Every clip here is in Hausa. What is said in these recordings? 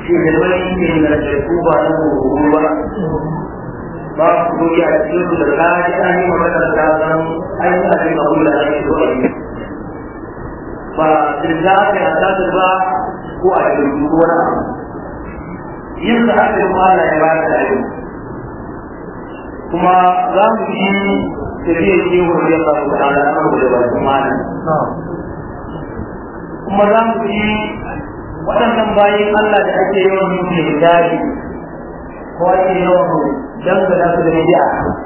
ke da wani ne na shirku ba na hukuru ba ba ku doki a cikin su da kaji an yi magana da san an yi abin da kula da shi zuwa yi ba dirga aka yi asali ba ko a shirku ko wani abu yin sa aka yi mala ya ba da yi kuma za mu yi tafiya ce wani ya faru da ala na da ba su mana kuma za mu yi waɗannan bayan Allah da ake yawan yin shirkari ko ake yawan dangana su da bidiya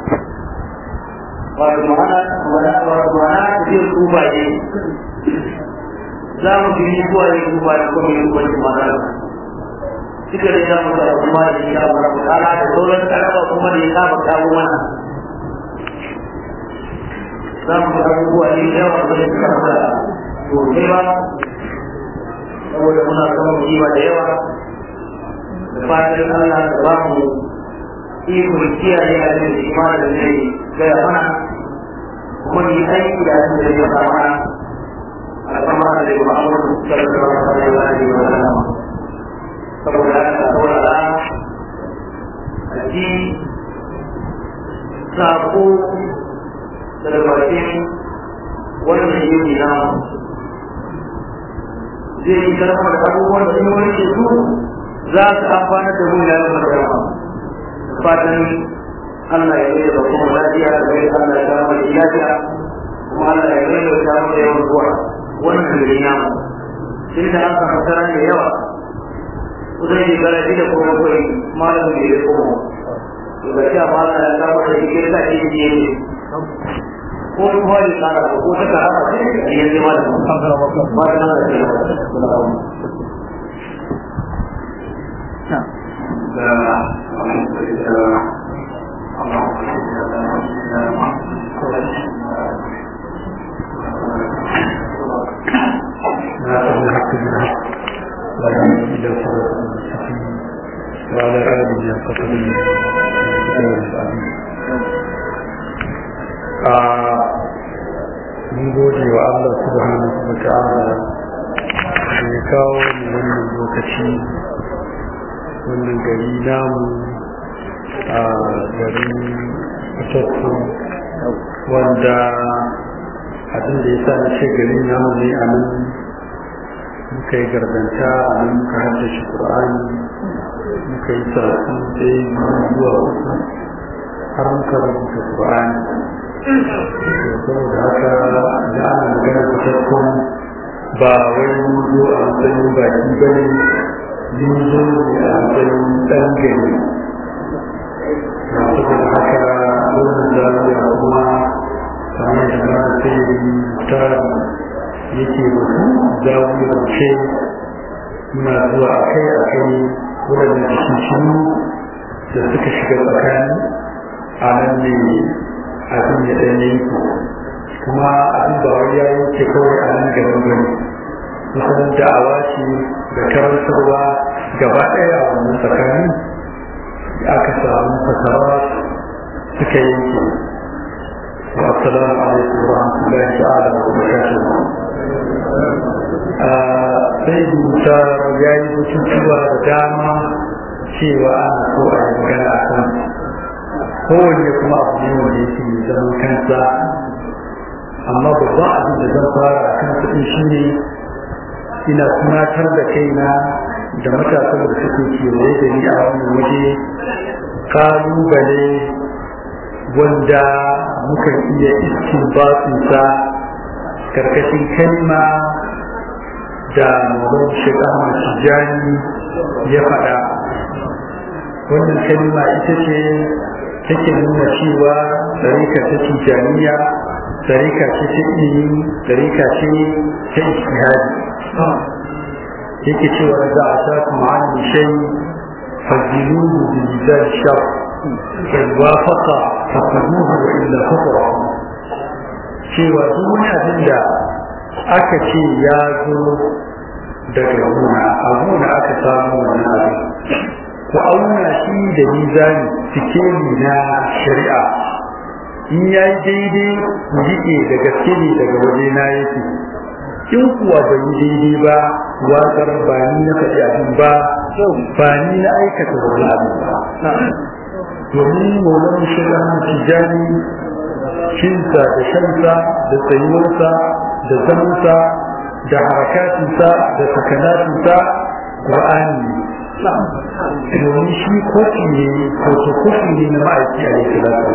wato ma'ana wato ma'ana tafiyar tuba ne za mu yi zuwa yin tuba da kuma yin tuba da ma'ana duka da ya mutu da kuma da ya mara ta'ala da sauran karaba kuma da ya saba kawo mana za mu ga abubuwa ne da yawa da suka fara sosai ba saboda muna samun riba da yawa da fatan Allah da ba mu ikon kiyaye a cikin imani da zai gaya mana kuma ni aiki da abin da ya fara mana al'amara da Muhammadu sallallahu alaihi wa sallam saboda haka saurara a ji sako daga bakin wannan yini na zai yi karfa da abubuwan da wani ke su za su amfana da mu ya zama da fatan Allah ya yi da kuma lafiya da bai Allah ya kama da lafiya kuma Allah ya yi da kama da yawan zuwa wannan gari namu tun da an samu tara da yawa kusan shekara shi da kuma kawai malam da ya koma daga sha malam ya kama da shi kirka shi ne ne ko kuma da tsara ko ta kara ba sai a yanzu malam ba ta nan da ke وعلى آله وصحبه mun gode wa Allah subhanahu wa ta'ala da ya kawo mu wannan lokaci wannan gari namu a garin fitattu wanda abin da ya sa na ce gari namu ne a nan muka yi gardanta a nan muka haddace Qur'ani muka yi sarrafi ɗaya biyu zuwa uku har muka rubuta Qur'ani saboda haka da ana magana da tattun ba wai mun zo a matsayin baki ba ne mun zo ne a matsayin ɗan gari saboda haka wannan zaliya kuma kamar da na sai ta yake mutu zawiyar ce muna zuwa a kai a kai waɗanda cikin da suka shiga tsakani a nan ne abin ya ɗan yanki kuma abin ba wani ya yanke kawai a nan gaban gani kusan da'awa ce da karantarwa gaba ɗaya a wannan tsakani aka samu fasawa suka yanke wa assalamu alaikum wa rahmatullahi ta'ala wa barakatuh sai dusa ya yi batutuwa da dama cewa ana so a yi magana a kan kowanne kuma abu ne wanda yake zaman kansa amma babban abin da zan fara a kan kuɗi shi ne ina tunatar da kaina da matasan da suke kewaye da ni a wannan waje kalubale wanda muka iya iskin basinsa karkashin kalma da mawar shiga masu jani ya faɗa wannan kalma ita ce take nuna cewa tsarika ta tijaniya tsarika ce ta ilimi tsarika ce ta ijtihadi yake cewa za a sa kuma an shay faziluhu bi mizan shar fa wafaqa faqaduhu wa illa faqra cewa duk wani abin da aka ce ya zo daga gona a gona aka samu wannan abin ku auna shi da mizani sikeli na shari'a in ya yi daidai ku riƙe da gaske ne daga waje na yake in kuwa bai yi daidai ba watsar ba ni na faɗi abin ba ba ni na aikata wani abu ba domin maulan shirin tijani cinsa da shansa da tsayuwarsa da zamansa da harakatinsa da sakanatinsa ƙur'ani domin shi kofi ne fotokofi ne na ma'aiki a yi salatu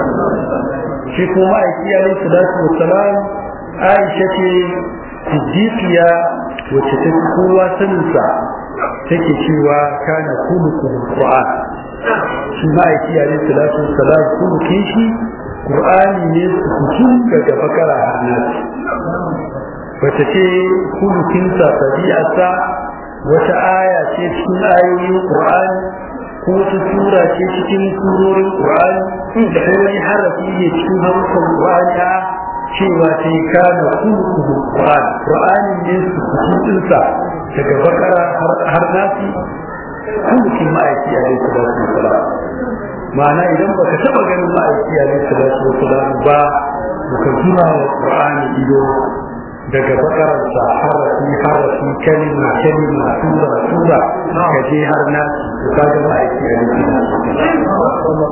shi ko ma'aiki a yi salatu wa salam aisha ce siddiqiya wacce ta fi kowa saninsa take cewa kana kuluku qur'an shi ma'aiki a yi salatu wa salam kulukin shi qur'ani ne su daga bakara har nasi wata ce kulukinsa tabi'arsa wata aya ce cikin ayoyin Qur'ani ko wata sura ce cikin surorin Qur'ani da wani harafi ne cikin harufan Qur'ani a cewa ce kana kullu Qur'ani Qur'ani ne su cikin sa daga bakara har nasi kullu ma'aiki alaihi salatu wassalam ma'ana idan baka taba ganin ma'aiki alaihi salatu wassalam ba baka jira wa Qur'ani ido daga bakararsa harafi harafi kalima kalima tura tura ka je har na su ka ga ma'aiki a yankin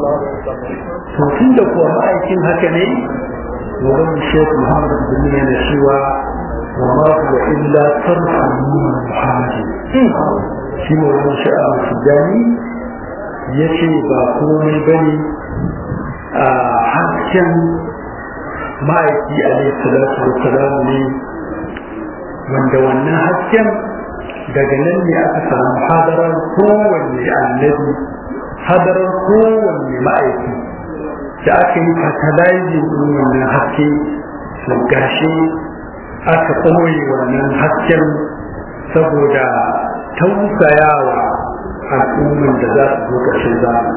to tun da kuwa ma'aikin haka ne wurin shekhu muhammad bin yana cewa wa ma huwa illa sarfu muhammad shi ne wurin sha'a tijani ya ce ba komai bane a hasken ma'aiki alaihi salatu wassalam ne wanda wannan hasken daga nan ne aka samu hadarar kowanne annabi hadarar kowanne ma'aiki da aka yi fertilizing ɗin wannan haske to gashi aka ɓoye wannan hasken saboda tausayawa al'umman da za su zo ƙarshen zamani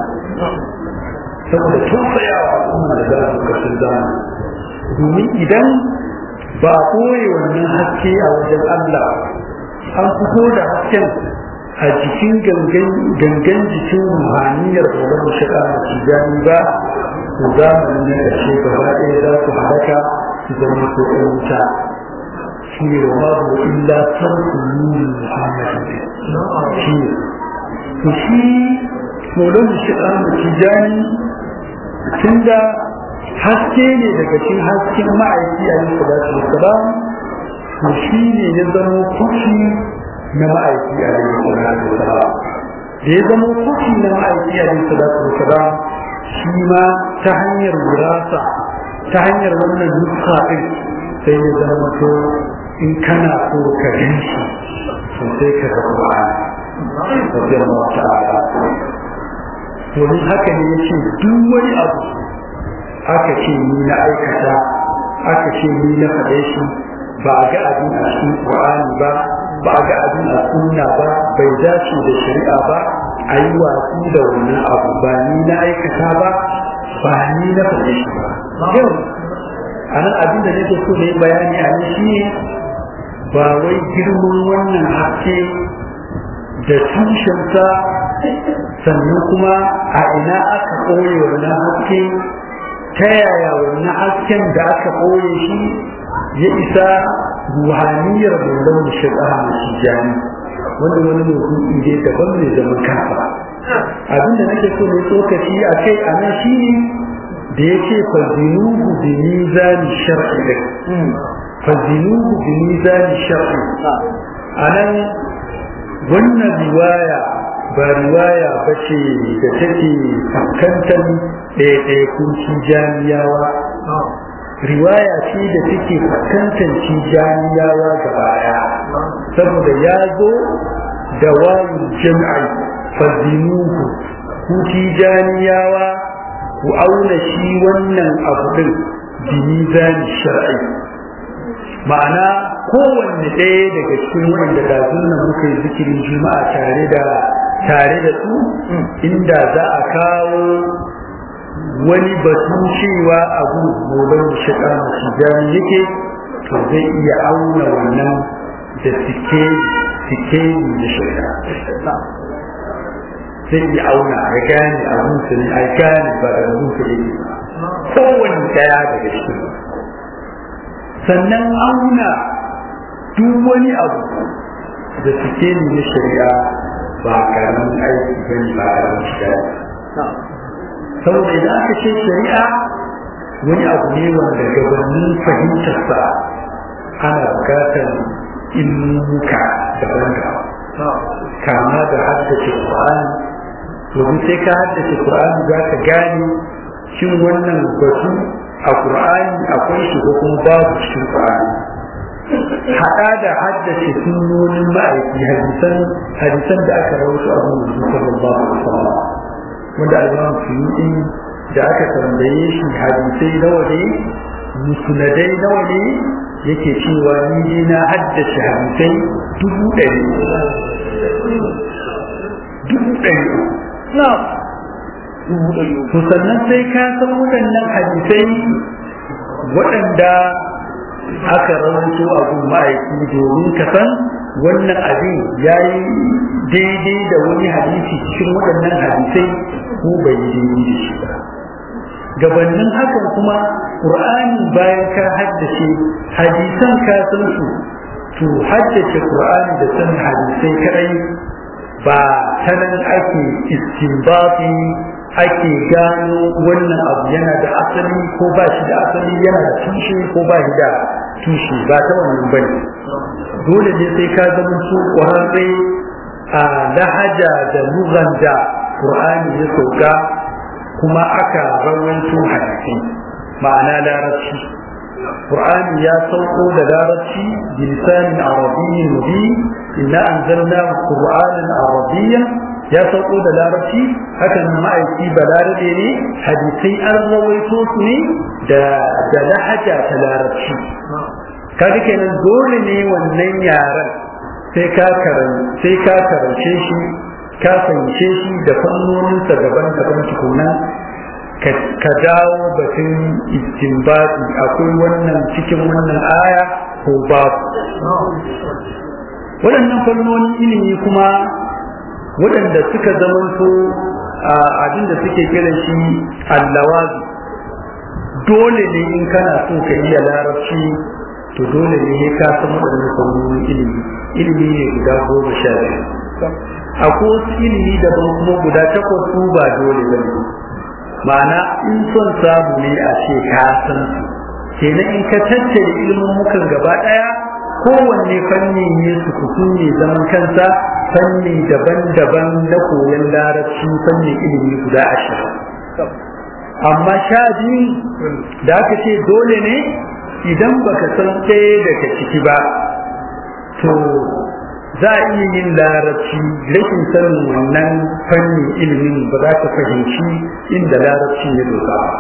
saboda tausayawa al'umman da za su zo ƙarshen zamani domin idan ba a ɓoye wannan haske a wajen Allah an fito da hasken a jikin gangan jikin ruhaniyar tsoron shiga da tijani ba to zamanin na ƙarshe gaba ɗaya za su halaka su zama ko ɗan wuta shi ne wa babu illa sarku nuni muhammadin shi ne to shi tsoron shiga da tijani tun da haske ne daga cikin hasken ma'aiki a yi salatu wasalam to shi ne ya zama kushi na ma'aiki a yi salatu wasalam da ya zama kushi na ma'aiki a yi salatu wasalam shi ma ta hanyar wurasa ta hanyar wannan nuska ɗin sai ya zama to in kana so ka gan shi sosai ka ga Qur'ani radiyallahu ta'ala domin haka ne ya ce duk wani abu aka ce ni na aikata aka ce ni na faɗe shi ba a ga abin a cikin Qur'ani ba ba a ga abin a sunna ba bai dace da shari'a ba a yi watsi da wannan abu ba ni na aikata ba ba ni na faɗe shi ba yau a nan abin da nake so da yi bayani a nan shi ba wai girman wannan haske da tushensa sannan kuma a ina aka ɓoye wannan haske ta yaya wannan hasken da aka ɓoye shi ya isa ruhaniyar mulon shiga masu jani wanda wani mutum ne daban mai zaman kansa abinda nake so ne tsokaci a kai a nan shi ne da ya ce fazinuhu bi mizani shar'i da fazinuhu bi mizani shar'i a nan wannan riwaya ba riwaya ba ce da take fuskantar ɗaiɗaikun tijaniyawa riwaya ce da take fuskantar tijaniyawa gaba ɗaya saboda ya zo da wayin jam'i fazinuhu ku tijaniyawa ku auna shi wannan abu ɗin bi mizani shar'i ma'ana kowanne ɗaya daga cikin wanda da nan muka yi zikirin juma'a tare da tare da su inda za a kawo wani batu cewa abu gobe shiga masu jami yake to zai iya auna wannan da sike sike da shari'a zai iya auna ya gane abun su ne a gane ba da abun su ne kowanne daya daga cikin sannan auna duk wani abu da suke ne na shari'a ba karamin aiki ba ne ba karamin shiga saboda idan aka ce shari'a wani abu ne wanda gabanin fahimtarsa ana bukatar ilmuka daban-daban kama da haddace Qur'ani domin sai ka haddace Qur'ani za ka gane shin wannan batu a Qur'ani akwai shi ko kuma babu cikin Qur'ani haɗa da haddace sunnonin ma'aiki hadisan hadisan da aka rawaito a gurin sallallahu alaihi wasallam wanda al-Imam Suyuti da aka tambaye shi hadisai nawa ne musnadai nawa ne yake cewa ni ne na haddace hadisai dubu ɗari dubu ɗari to sannan sai ka san waɗannan hadisai waɗanda aka rawaito a gun ma'aiki domin ka san wannan abin ya yi daidai da wani hadisi cikin waɗannan hadisai ko bai yi daidai da shi ba gabanin hakan kuma ƙur'ani bayan ka haddace hadisan ka san su to haddace ƙur'ani da san hadisai kadai ba ta nan ake istinbati ake gano wannan abu yana da asali ko ba shi da asali yana da tushe ko ba shi da tushe ba ta wannan bane dole ne sai ka zama su ƙwararre a lahaja da lugan da ƙur'ani ya sauka kuma aka rawaito hadisi ma'ana larabci Qur'ani ya sauko da larabci bilisanin arabiyyin mubin inna anzalna qur'anan arabiyyan ya sauko da larabci haka nan ma'aiki balarabe ne hadisai an rawaito su ne da da lahaja ta larabci kaga kenan dole ne wannan yaran sai ka karan sai ka karance shi ka fahimce shi da fannoninsa daban-daban tukunan ka dawo batun istinbati akwai wannan cikin wannan aya ko babu waɗannan fannonin ilimi kuma waɗanda suka zamanto abinda suke kiran shi allawazi dole ne in kana so ka iya larabci to dole ne ka san waɗannan fannonin ilimi ilimi ne guda goma sha biyu akwai wasu ilimi daban kuma guda takwas su ba dole ba ne ma'ana in son samu ne a ce ka san su kenan in ka tattare ilimin mukan gaba ɗaya kowanne fanni ne su kuku ne zaman kansa fanni daban-daban na koyon larabci fanni ilimi guda ashirin amma sha biyu da aka ce dole ne idan baka san ɗaya daga ciki ba to za a iya yin larabci rashin sanin wannan fannin ilimin ba za ka fahimci inda larabci ya doka ba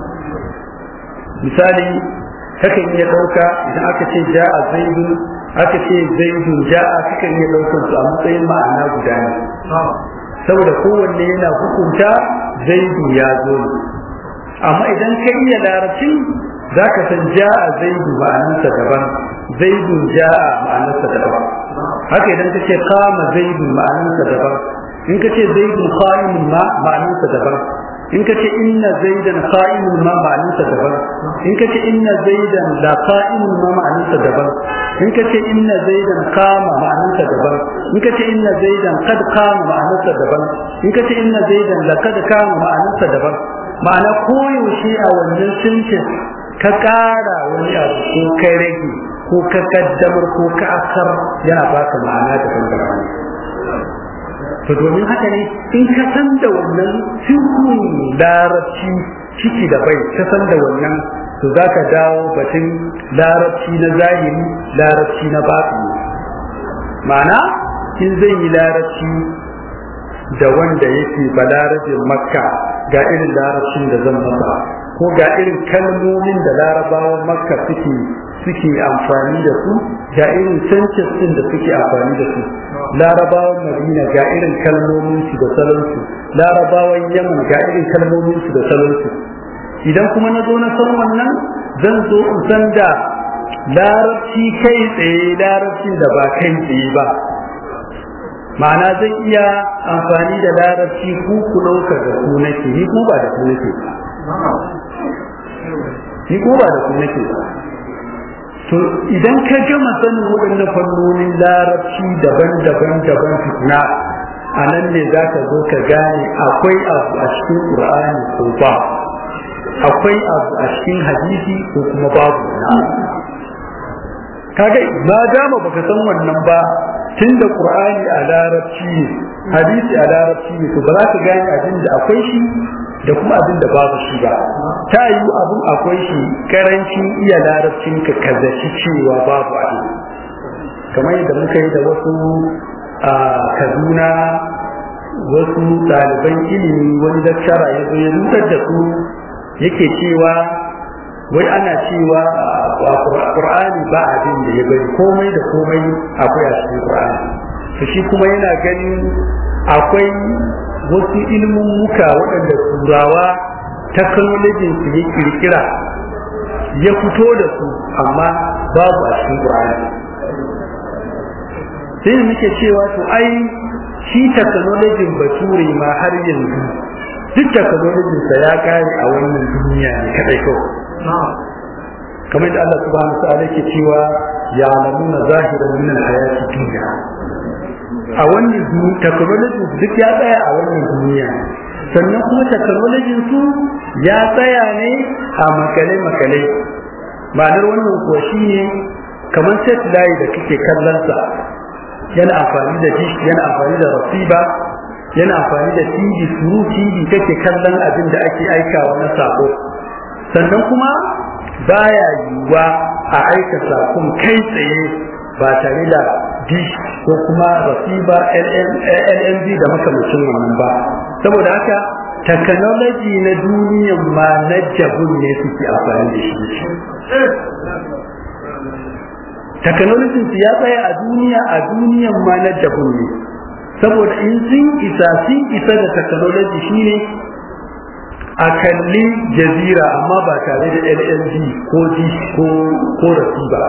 misali kakan iya ɗauka idan aka ce ja a zaidun aka ce zaidun ja a kakan iya ɗaukar su a matsayin ma'ana guda ne saboda kowanne yana hukunta zaidu ya zo ne amma idan ka iya larabci za ka san ja a zaidu ma'anarsa daban zaidun ja a ma'anarsa daban haka idan ka ce kama zaidu ma'anarsa daban in ka ce zaidun qa'imun ma ma'anarsa daban in ka ce inna zaidan qa'imun ma ma'anarsa daban in ka ce inna zaidan la qa'imun ma ma'anarsa daban in ka ce inna zaidan qama ma'anarsa daban in ka ce inna zaidan qad qama ma'anarsa daban in ka ce inna zaidan la qad qama ma'anarsa daban ma'ana koyaushe a wannan sintin ka ƙara wani abu ko kai rage ko ka kaddamar ko ka akar yana baka ma'ana daban daban to domin haka ne in ka san da wannan sirrin larabci ciki da bai ka san da wannan to za ka dawo batun larabci na zahiri larabci na batini ma'ana in zai yi larabci da wanda yake balarabin makka ga irin larabcin da zan masa ko ga irin kalmomin da larabawan makka suke suke amfani da su ga irin sentences din da suke amfani da su larabawan madina ga irin kalmomin su da salon su larabawan yaman ga irin kalmomin su da salon su idan kuma na zo na san wannan zan zo in san da larabci kai tsaye larabcin da ba kai tsaye ba ma'ana zan iya amfani da larabci ku ku ɗauka da ku nake ni ko ba da ku nake ba ni ko ba da ku nake ba to idan ka gama sanin waɗannan fannonin larabci daban-daban daban tukuna a nan ne za ka zo ka gane akwai abu a cikin ƙur'ani ko ba akwai abu a cikin hadisi ko kuma babu kaga ma dama baka san wannan ba tun da ƙur'ani a larabci ne hadisi a larabci ne to ba za ka gane abin da akwai shi da kuma abin da babu shi ba ta yi abin akwai shi karancin iya larabcin ka kazaci cewa babu abin kamar yadda muka yi da wasu a kaduna wasu ɗaliban ilimi wani daktara ya zo ya nutar da su yake cewa wai ana cewa a ƙur'ani ba abin da ya bari komai da komai akwai a cikin ƙur'ani to shi kuma yana ganin akwai wasu ilmin muka waɗanda turawa teknolojin su ya kirkira ya fito da su amma babu a cikin ƙur'ani sai da muke cewa to ai shi teknolojin bature ma har yanzu duk teknolojin sa ya kare a wannan duniya ne kadai kawai kamar da Allah subhanahu wa ta'ala yake cewa ya alamuna zahiran min al-hayati dunya a wannan technology duk ya tsaya a wannan duniya sannan kuma technology su ya tsaya ne a makale makale ma'anar wannan kuwa shine kamar satellite da kake kallon sa yana amfani da dish yana amfani da rasiba yana amfani da TV through TV kake kallon abin da ake aikawa na sako sannan kuma baya yiwuwa a aika sakon kai tsaye ba tare da dish ko kuma rasiba LNB da makamacin wannan ba saboda haka technology na duniyan ma na jabun ne suke amfani da shi technology su ya tsaya a duniya a duniyan ma na jabun ne saboda in sun isa sun isa da technology shine a kalli jazira amma ba tare da LNG ko dish ko ko rasiba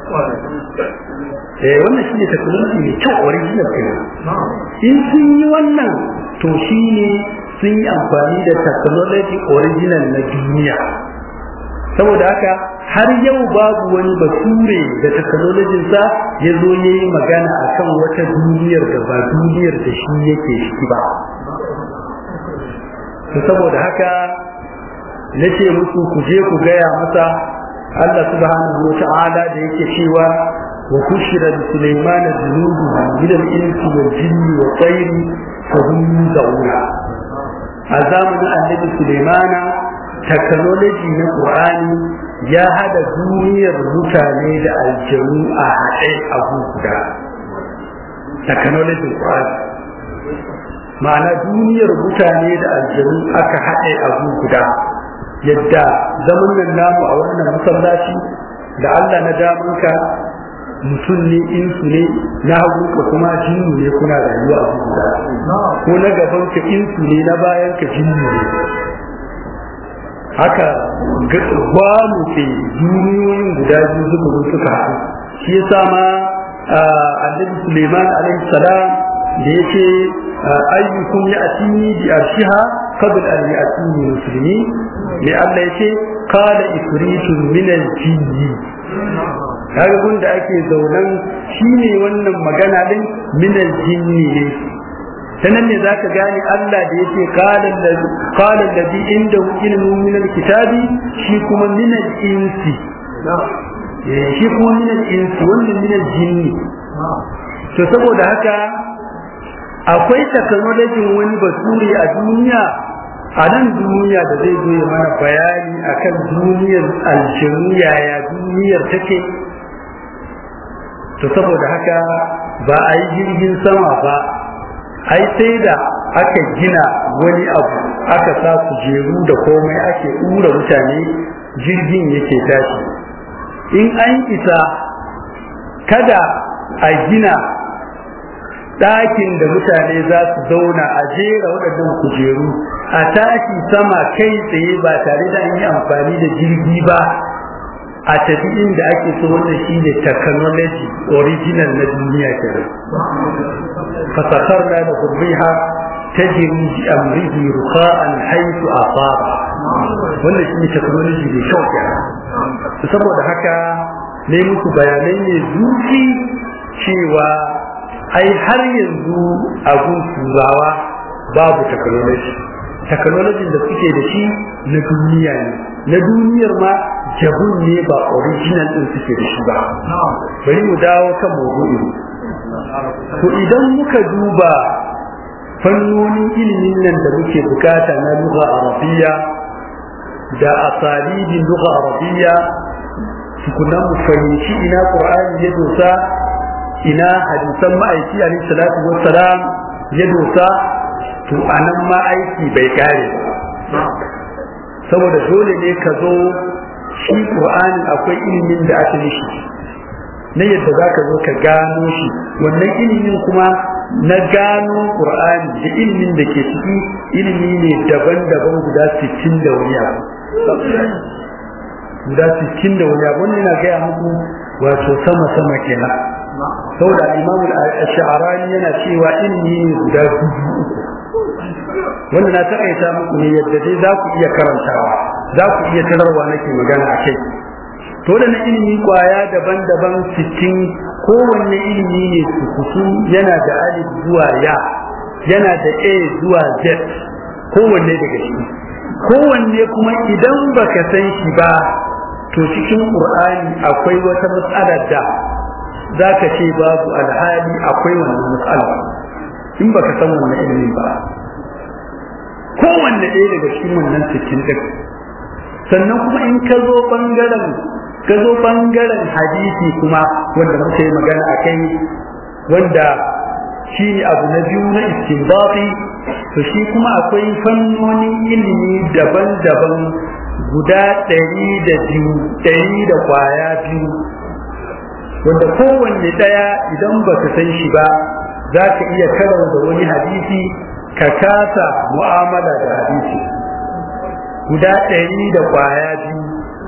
eh wannan shine technology mai kyau original kenan in sun yi wannan to shine sun yi amfani da technology original na duniya saboda haka har yau babu wani bature da technologyin sa ya zo ya yi magana akan wata duniyar da ba duniyar da shi yake shi ba saboda haka na ce musu ku je ku gaya masa Allah subhanahu wa ta'ala da yake cewa وحشر لسليمان جنوده من الإنس والجن والطير فهم يوزعون أزامنا النبي سليمان تكنولوجي من القرآن يا هذا دنيا mutane da aljanu a haɗe a guda technology Qur'an ma'ana duniyar mutane da aljanu aka haɗe a guda yadda zaman nan namu a wannan masallaci da Allah na damanka mutum ne insu ne na hagu ka kuma jinnu ne kuna rayuwa a guda ko na gaban ka insu ne na bayan ka jinnu ne haka ba mu ke duniyoyin guda biyu suka zo suka haɗu shi yasa ma annabi Suleiman alaihi salam da yake ayyukum ya atini bi arshiha qabl an ya'tini muslimi ne Allah yake qala ifritun min al-jinni kaga gunda ake zaunan shine wannan magana din minal jinni ne sanan ne zaka gane Allah da yake qala allazi qala allazi indahu ilmun min alkitabi shi kuma min insi shi kuma min insi wannan min jinni to saboda haka akwai technology wani basuri a duniya a nan duniya da zai zo ya mana bayani akan duniyar aljinu yaya duniyar take to saboda haka ba a yi jirgin sama ba ai sai da aka gina wani abu aka sa kujeru da komai ake ɗura mutane jirgin yake tashi in an isa kada a gina ɗakin da mutane za su zauna a jera waɗannan kujeru a tashi sama kai tsaye ba tare da an yi amfani da jirgi ba a tafi inda ake so wannan shi ne technology original na duniya kenan fasakar na da kurbiha ta jiri ji amrihi rukha'an haitu asaba wannan shi ne technology mai kyau kenan saboda haka ne muku bayanai ne zuci cewa ai har yanzu abun turawa babu technology technology da suke da shi na duniya ne na duniyar ma jabun ne ba original din suke da shi ba bari mu dawo kan maudu'in to idan muka duba fannonin ilimin nan da muke bukata na lugha arabiyya da asalibin lugha arabiyya tukuna mu fahimci ina qur'ani ya dosa ina hadisan ma'aiki alaihi salatu wassalam ya dosa to anan ma aiki bai kare ba saboda dole ne ka zo shi qur'ani akwai ilimin da aka mishi na yadda za ka zo ka gano shi wannan ilimin kuma na gano qur'ani da ilimin da ke ciki ilimi ne daban-daban guda 60 da wani abu guda 60 da wani abu wannan na gaya muku wato sama-sama kenan saboda imamu al-sha'rani yana cewa ilimi ne guda dubu uku wanda na taƙaita muku ne yadda dai za ku iya karantawa za ku iya tararwa nake magana a kai to da na ilimi kwaya daban-daban cikin kowanne ilimi ne su yana da alif zuwa ya yana da a zuwa z kowanne daga ciki kowanne kuma idan baka san shi ba to cikin qur'ani akwai wata matsalar da za ka ce babu alhali akwai wannan matsala in baka san wannan ilimin ba kowanne ɗaya daga cikin wannan cikin ɗin sannan kuma in ka zo ɓangaren ka zo ɓangaren hadisi kuma wanda muka yi magana a kai wanda shi ne abu na biyu na istinbati to shi kuma akwai fannonin ilimi daban-daban guda ɗari da biyu ɗari da kwaya biyu wanda kowanne ɗaya idan ba ka san shi ba za ka iya karau da wani hadisi ka kasa mu'amala da hadisi guda ɗari da kwaya biyu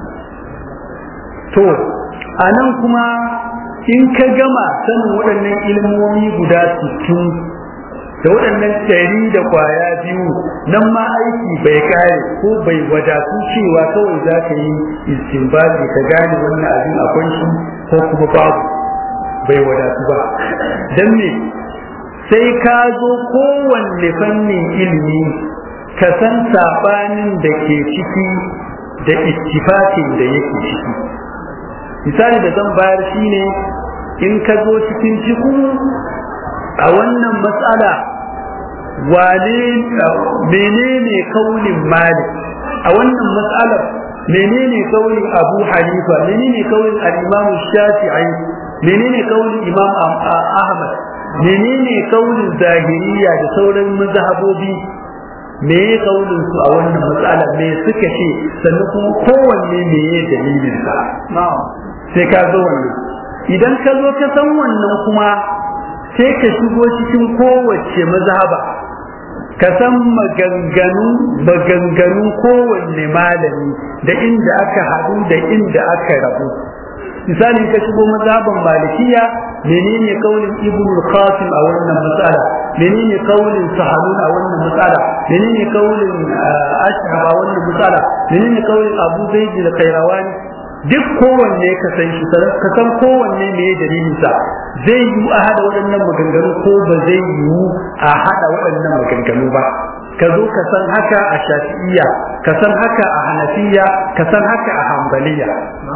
to a nan kuma in ka gama sanin waɗannan ilmomi guda sittin da waɗannan ɗari da kwaya biyu nan ma aiki bai kare ko bai wadatu cewa kawai za ka yi istinbali ka gane wannan abin akwai shi ko kuma babu bai wadatu ba don me sai ka zo kowanne fannin ilimi ka san saɓanin da ke ciki da ittifakin da yake ciki misali da zan bayar shine in ka zo cikin ciku a wannan matsala wane menene kaulin malik a wannan matsalar menene kaulin abu hanifa menene kaulin al-imam shafi'i menene kaulin imam ahmad menene kaulin zahiriya da sauran mazhabobi me ya kaulin su a wannan matsala me suka ce sannan kuma kowanne me ya dalilin sa sai ka zo wannan idan ka zo ka san wannan kuma sai ka shigo cikin kowace mazhaba ka san maganganu maganganu kowanne malami da inda aka haɗu da inda aka rabu misali ka shigo mazhaban malikiya menene kaulin ibn qasim a wannan matsala menene kaulin sahalun a wannan matsala menene kaulin ashhab a wannan matsala menene kaulin abu zaid da kairawani duk kowanne ka san shi ka san kowanne me ya dalilin sa zai yi a hada waɗannan maganganu ko ba zai yi a hada waɗannan maganganu ba ka zo ka san haka a shafi'iyya ka san haka a hanafiya ka san haka a hambaliya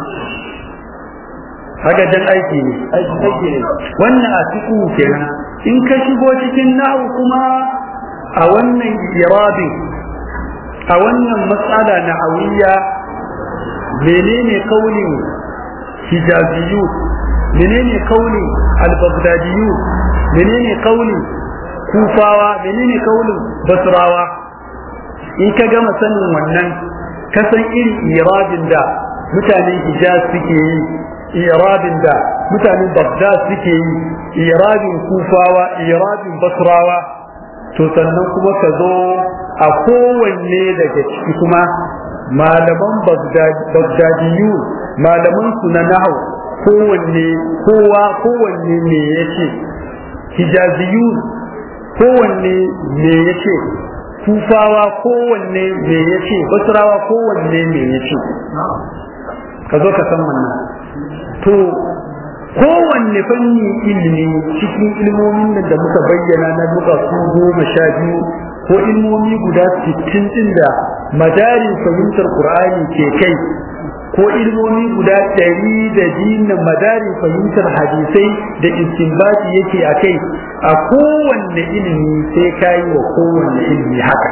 haka jan aiki ne aiki ne wannan a cikin kenan in ka shigo cikin nahu kuma a wannan irabin a wannan matsala na hawiya menene kaulin hijabiyu menene kaulin al-baghdadiyu menene kaulin kufawa menene kaulin basrawa in ka gama sanin wannan ka san irin irabin da mutanen hijaz suke yi irabin da mutanen baghdad suke yi irabin kufawa irabin basrawa to sannan kuma ka zo a kowanne daga ciki kuma malaman bagdadiyu malaman su na nahu kowanne kowa kowanne me yace hijaziyu kowanne me yace kufawa kowanne me yace basrawa kowanne me yace ka zo ka san wannan to kowanne fanni ilimi cikin ilmomin nan da muka bayyana na duka su goma sha biyu ko ilmomi guda sittin din da madarin fahimtar qur'ani ke kai ko ilmomi guda ɗari da jina madarin fahimtar hadisai da istinbati yake a kai a kowanne ilimi sai ka yi wa kowanne ilimi haka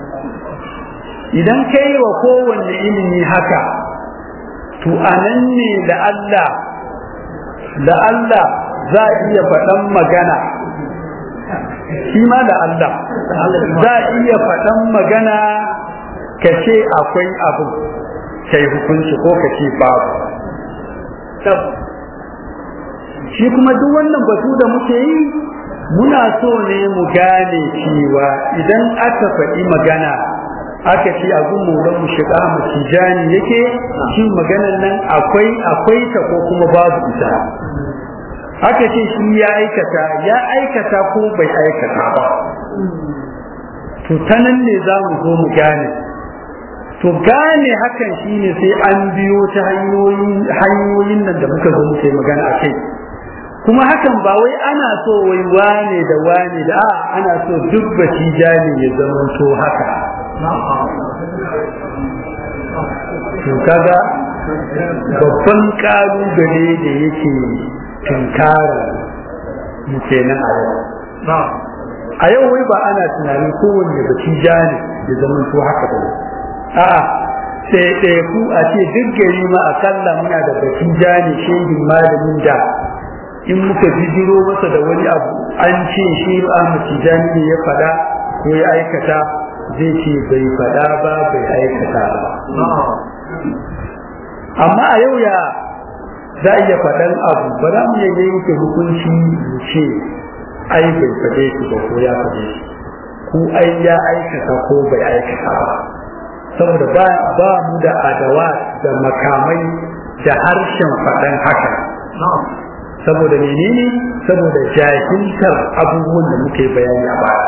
idan ka yi wa kowanne ilimi haka to anan ne da Allah da Allah za a iya faɗan magana shi ma da Allah za a iya faɗan magana ka ce akwai abu kai hukunci ko ka ce babu shi kuma duk wannan batu da muke yi muna so ne mu gane cewa idan aka faɗi magana aka ce a gun maulan mu shiga mu tijani yake shi maganan nan akwai akwai ta ko kuma babu ita aka ce shi ya aikata ya aikata ko bai aikata ba to ta nan ne za mu zo mu gane to gane hakan shine sai an biyo ta hanyoyin hanyoyin nan da muka zo muke magana a kai kuma hakan ba wai ana so wai wane da wane da a ana so duk batija ne ya zama to haka to kaga babban kalubale da yake tunkara mu kenan a yau a yau wai ba ana tunanin kowanne batija ne ya zama to haka ba a'a sai ɗaya ku a ce duk gari ma akalla muna da batija ne shehin malamin da in muka bijiro masa da wani abu an ce shi Ahmad Tijani ne ya faɗa ko ya aikata zai ce bai faɗa ba bai aikata ba amma a yau ya za iya faɗan abu ba za mu iya yanke hukunci mu ce ai bai faɗe shi ba ko ya faɗe shi ko ai ya aikata ko bai aikata ba saboda ba ba mu da adawa da makamai da harshen faɗan haka saboda menene saboda jahiltar abubuwan da muke bayani a baya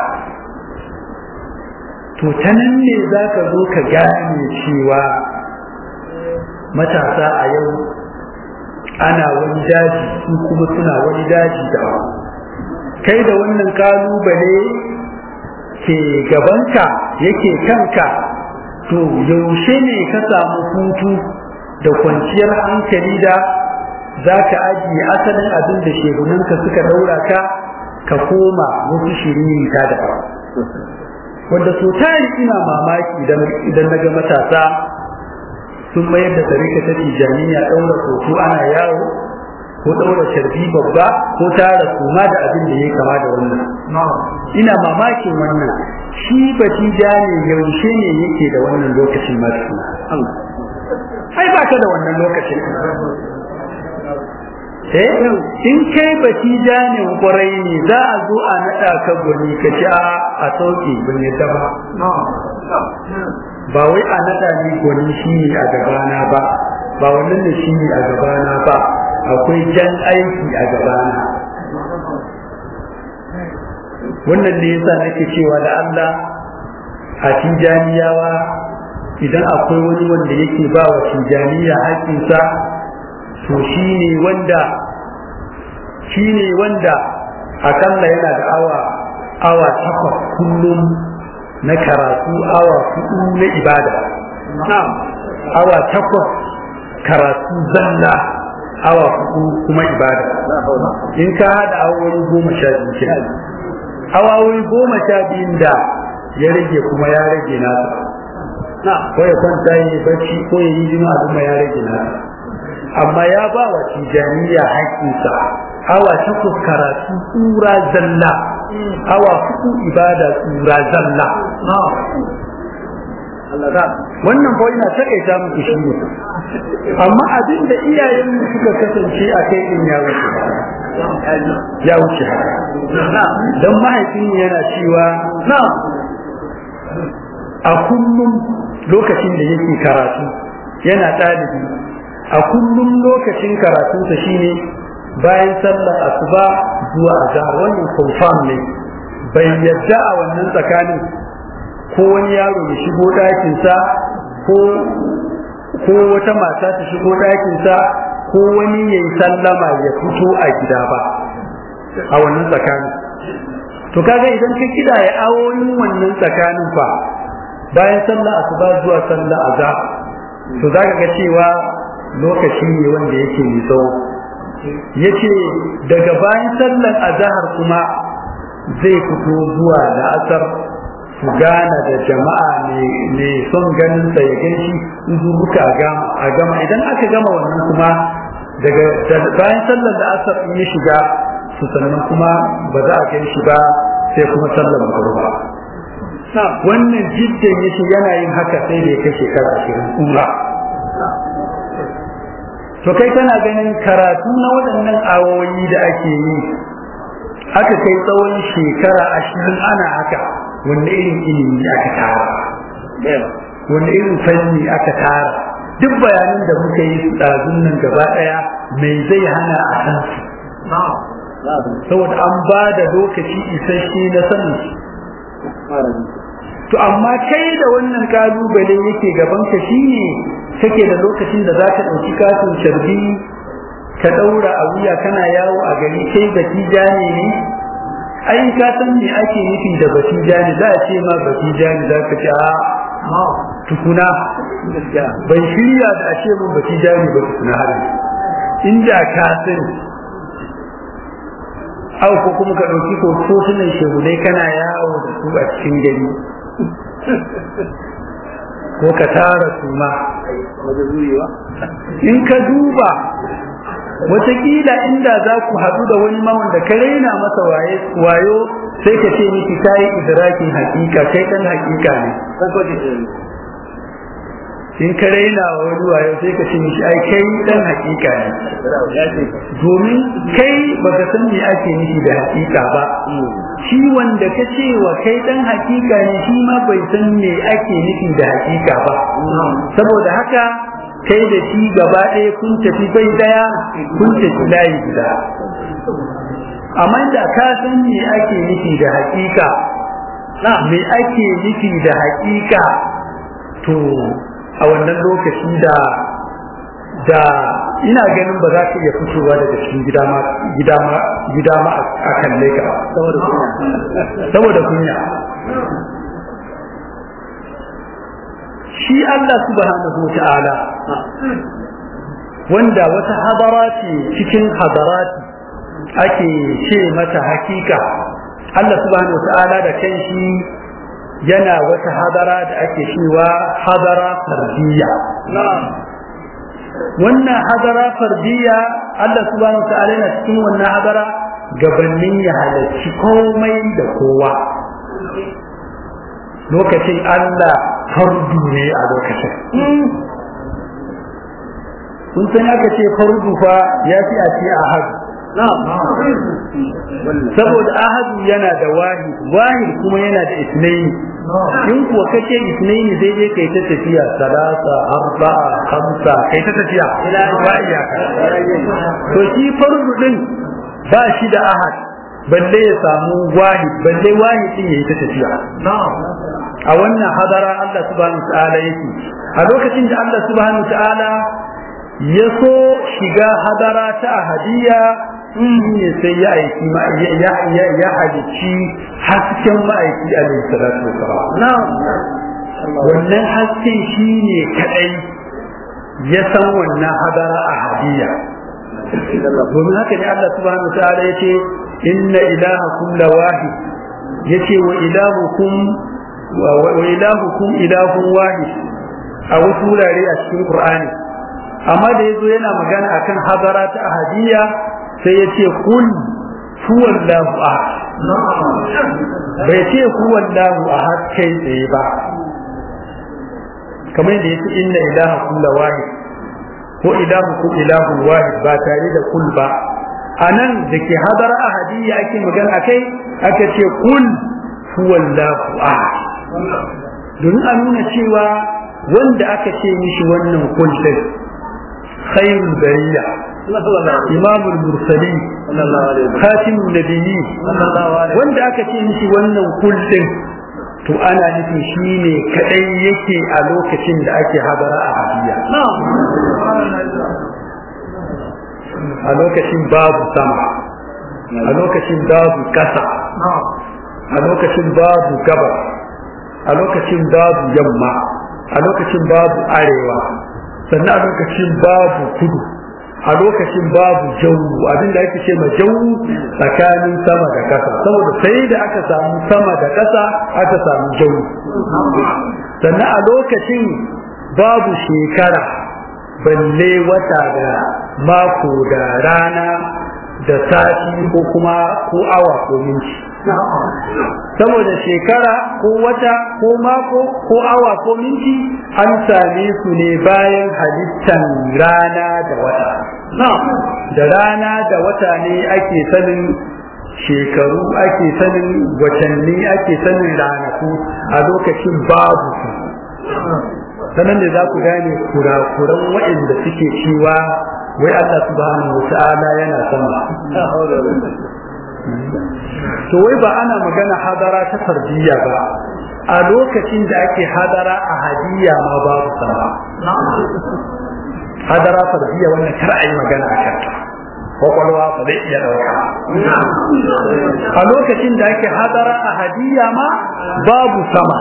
to ta nan ne za ka zo ka gane cewa matasa a yau ana wani daji su kuma suna wani daji da kai da wannan kalubale ke gabanka yake kanka to yaushe ne ka samu hutu da kwanciyar hankali da za ka ajiye asalin abin da shegunanka suka daura ka ka koma wasu shirin ta da wanda so tari ina mamaki idan na ga matasa sun mayar da tarika ta tijaniya ɗaura hoto ana yawo ko ɗaura sharbi babba ko tara kuma da abin da ya kama da wannan ina mamakin wannan shi batija ne yaushe ne yake da wannan lokacin masu ai ba ka da wannan lokacin eh in kai batija ne kwarai ne za a zo a naɗa ka gwani ka ci a sauke ban yadda ba ba wai a naɗa ni gwani shi ne a gabana ba ba wannan da shi ne a gabana ba akwai jan aiki a gabana wannan ne yasa nake cewa da Allah a tijaniyawa idan akwai wani wanda yake ba wa tijaniya haƙƙinsa to shi ne wanda shi ne wanda akalla yana da awa awa takwas kullum na karatu awa hudu na ibada awa takwas karatu zalla awa hudu kuma ibada in ka hada awoyi goma sha biyu ke awoyi goma sha biyun da ya rage kuma ya rage nasa ko ya kwanta yi bacci ko ya yi jima'a kuma ya rage nasa amma ya ba wa tijaniya haƙƙinsa awa takwas karatu tsura zalla awa hudu ibada tsura zalla wannan ko ina takaita muku shi ne amma abin da iyayen suka kasance a kai in ya wuce ya wuce don mahaifin yana cewa a kullum lokacin da yake karatu yana ɗalibi a kullum lokacin karatunsa shine bayan sallar asuba zuwa azhar wannan confirm ne bai yadda a wannan tsakanin ko wani yaro ya shigo ɗakinsa ko ko wata mata ta shigo ɗakinsa ko wani ya yi sallama ya fito a gida ba a wannan tsakanin to kaga idan ka kida ya awoyin wannan tsakanin fa bayan sallah asuba zuwa sallah azhar to zaka ga cewa lokaci ne wanda yake mai tsawo yace daga bayan sallar azhar kuma zai fito zuwa la'asar su gana da jama'a ne son ganin sa ya ganshi in zubuka a gama idan aka gama wannan kuma daga bayan sallar da asar in ya shiga su sannan kuma ba za a gan shi ba sai kuma sallar magruba wannan jiddan yace yana yin haka sai da ya kai shekara ashirin kura to kai kana ganin karatu na waɗannan awoyi da ake yi aka kai tsawon shekara ashirin ana haka wanda irin ilimi aka tara wanda irin fanni aka tara duk bayanan da muka yi ɗazun nan gaba ɗaya mai zai hana a san su saboda an ba da lokaci isasshe na sanin to amma kai da wannan kalubale yake gaban ka shine kake da lokacin da zaka ɗauki katin sharbi ka ɗaura a wuya kana yawo a gari kai batijani ne ai ka san me ake nufi da batijani za a ce ma batijani za ka ce a tukuna ban shirya da a ce mun batijani ba tukuna har inda ka sani au ko kuma ka ɗauki hotunan shehunai kana yawo da su a cikin gari ko ka tara su ma in ka duba wataƙila inda za ku haɗu da wani mawan da ka raina masa wayo sai ka ce miki ta yi idrakin hakika kai ɗan hakika ne in ka raina wa wani wayo sai ka ce miki ai kai ɗan hakika ne domin kai baka san me ake nufi da hakika ba shi wanda ka ce wa kai ɗan hakika ne shi ma bai san me ake nufi da hakika ba saboda haka kai da shi gaba ɗaya kun tafi bai daya kun tafi layi guda amma da ka san me ake nufi da hakika me ake nufi da hakika to a wannan lokaci da da ina ganin ba za ka iya fitowa daga cikin gida ma gida ma gida ma a kalle ka saboda kunya shi Allah subhanahu ta'ala wanda wata hadara ce cikin hadarati ake ce mata hakika Allah subhanahu ta'ala da kanshi yana wata hadara da ake cewa hadara fardiyya wannan hadara fardiyya Allah subhanahu ta'ala yana cikin wannan hadara gabanin ya halarci komai da kowa lokacin Allah fardu ne a lokacin kun san aka ce fardu fa ya fi a ce ahadu saboda ahadu yana da wahid wahid kuma yana da isnaini in kuwa kace isnaini sai dai kai ta tafiya salasa arba'a khamsa kai ta tafiya ba iyaka to shi fardu din ba shi da ahad balle ya samu wahid balle wahid din yayi ta tafiya a wannan hadara Allah subhanahu wa ta'ala yake a lokacin da Allah subhanahu wa ta'ala ya so shiga hadara ta ahadiyya ne sai ya aiki ya ya ya halici hasken ma'aiki alaihi salatu wasalam wannan hasken shine kadai ya san wannan hadara ahadiyya domin haka ne Allah subhanahu wa ta'ala yace inna ilahakum lawahid yace wa ilahukum wa ilahukum ilahun wahid a wasu wurare a cikin Qur'ani amma da yazo yana magana akan hadara ta ahadiyya sai yace kul huwallahu ahad bai ce huwallahu ahad kai tsaye ba kamar da yace inna ilahakum lawahid ko ilahukum ilahun wahid ba tare da kul ba anan da ke hadara ahadiyya ake magana akai aka ce kul huwallahu ahad domin a nuna cewa wanda aka ce mishi wannan kullum khairul bariya imamul mursali khatimul nabiyyi wanda aka ce mishi wannan kullum to ana nufin shi ne kadai yake a lokacin da ake habara a hadiya a lokacin babu sama a lokacin babu kasa a lokacin babu gabas a lokacin babu yamma a lokacin babu arewa sannan a lokacin babu kudu a lokacin babu jawu abinda ake ce ma jawu tsakanin sama da ƙasa saboda sai da aka samu sama da ƙasa aka samu jawu sannan a lokacin babu shekara balle wata da mako da rana da sati ko kuma ko awa ko minti saboda shekara ko wata ko mako ko awa ko minti an same su ne bayan halittan rana da wata da rana da wata ne ake sanin shekaru ake sanin watanni ake sanin ranaku a lokacin babu su sanan da za ku gane kurakuran waɗanda suke cewa wai Allah subhanahu wa ta'ala yana sama to wai ba ana magana hadara ta fardiyya ba a lokacin da ake hadara a hadiyya ma babu sama hadara fardiyya wannan kar a yi magana a kanta kwakwalwa ba zai iya ɗauka a lokacin da ake hadara a hadiyya ma babu sama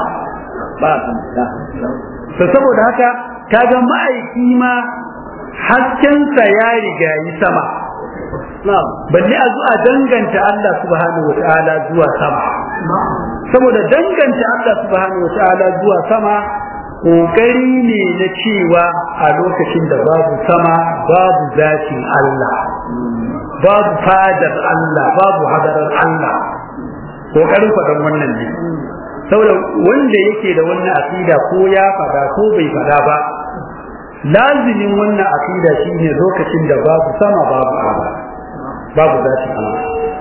to saboda haka kaga ma'aiki ma haskensa ya riga yi sama balle a zuwa danganta Allah subhanahu wa ta'ala zuwa sama saboda danganta Allah subhanahu wa ta'ala zuwa sama kokari ne na cewa a lokacin da babu sama babu zatin Allah babu fadar Allah babu hadarar Allah kokarin faɗan wannan ne saboda wanda yake da wannan aqida ko ya fada ko bai fada ba lazimin wannan aqida shine lokacin da babu sama babu Allah babu zati Allah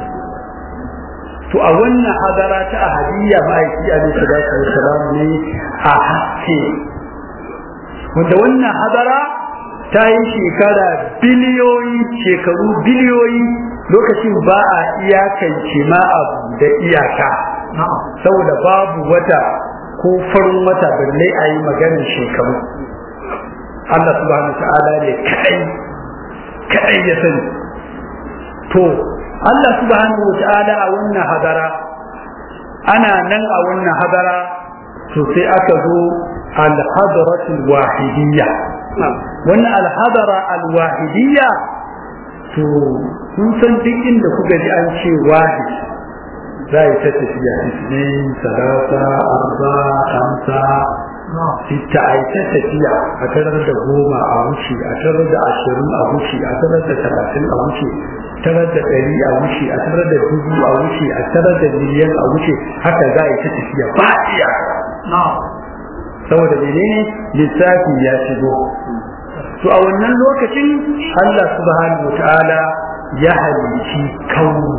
to a wannan hadara ta ahadiyya ma'aiki alaihi salatu wassalam ne a haske wanda wannan hadara ta yi shekara biliyoyi shekaru biliyoyi lokacin ba a iyakance ma abu da iyaka saboda babu wata ko farin wata balle a yi maganin shekaru Allah subhanahu ta'ala ne kadai kadai ya sani to Allah subhanahu ta'ala a wannan hadara ana nan a wannan hadara to sai aka zo al-hadratul wahidiyya wannan al-hadara al-wahidiyya to kun san duk inda kuka ji an ce wahid za yi ta tafiya isnin salasa arba hamsa sita a yi ta tafiya a tarar da goma a wuce a tarar da ashirin a wuce a tarar da talatin a wuce tarar da ɗari a wuce a tarar da dubu a wuce a tarar da miliyan a wuce haka za a yi ta tafiya ba iya saboda menene lissafi ya shigo to a wannan lokacin Allah subhanahu wa ta'ala ya halicci kauni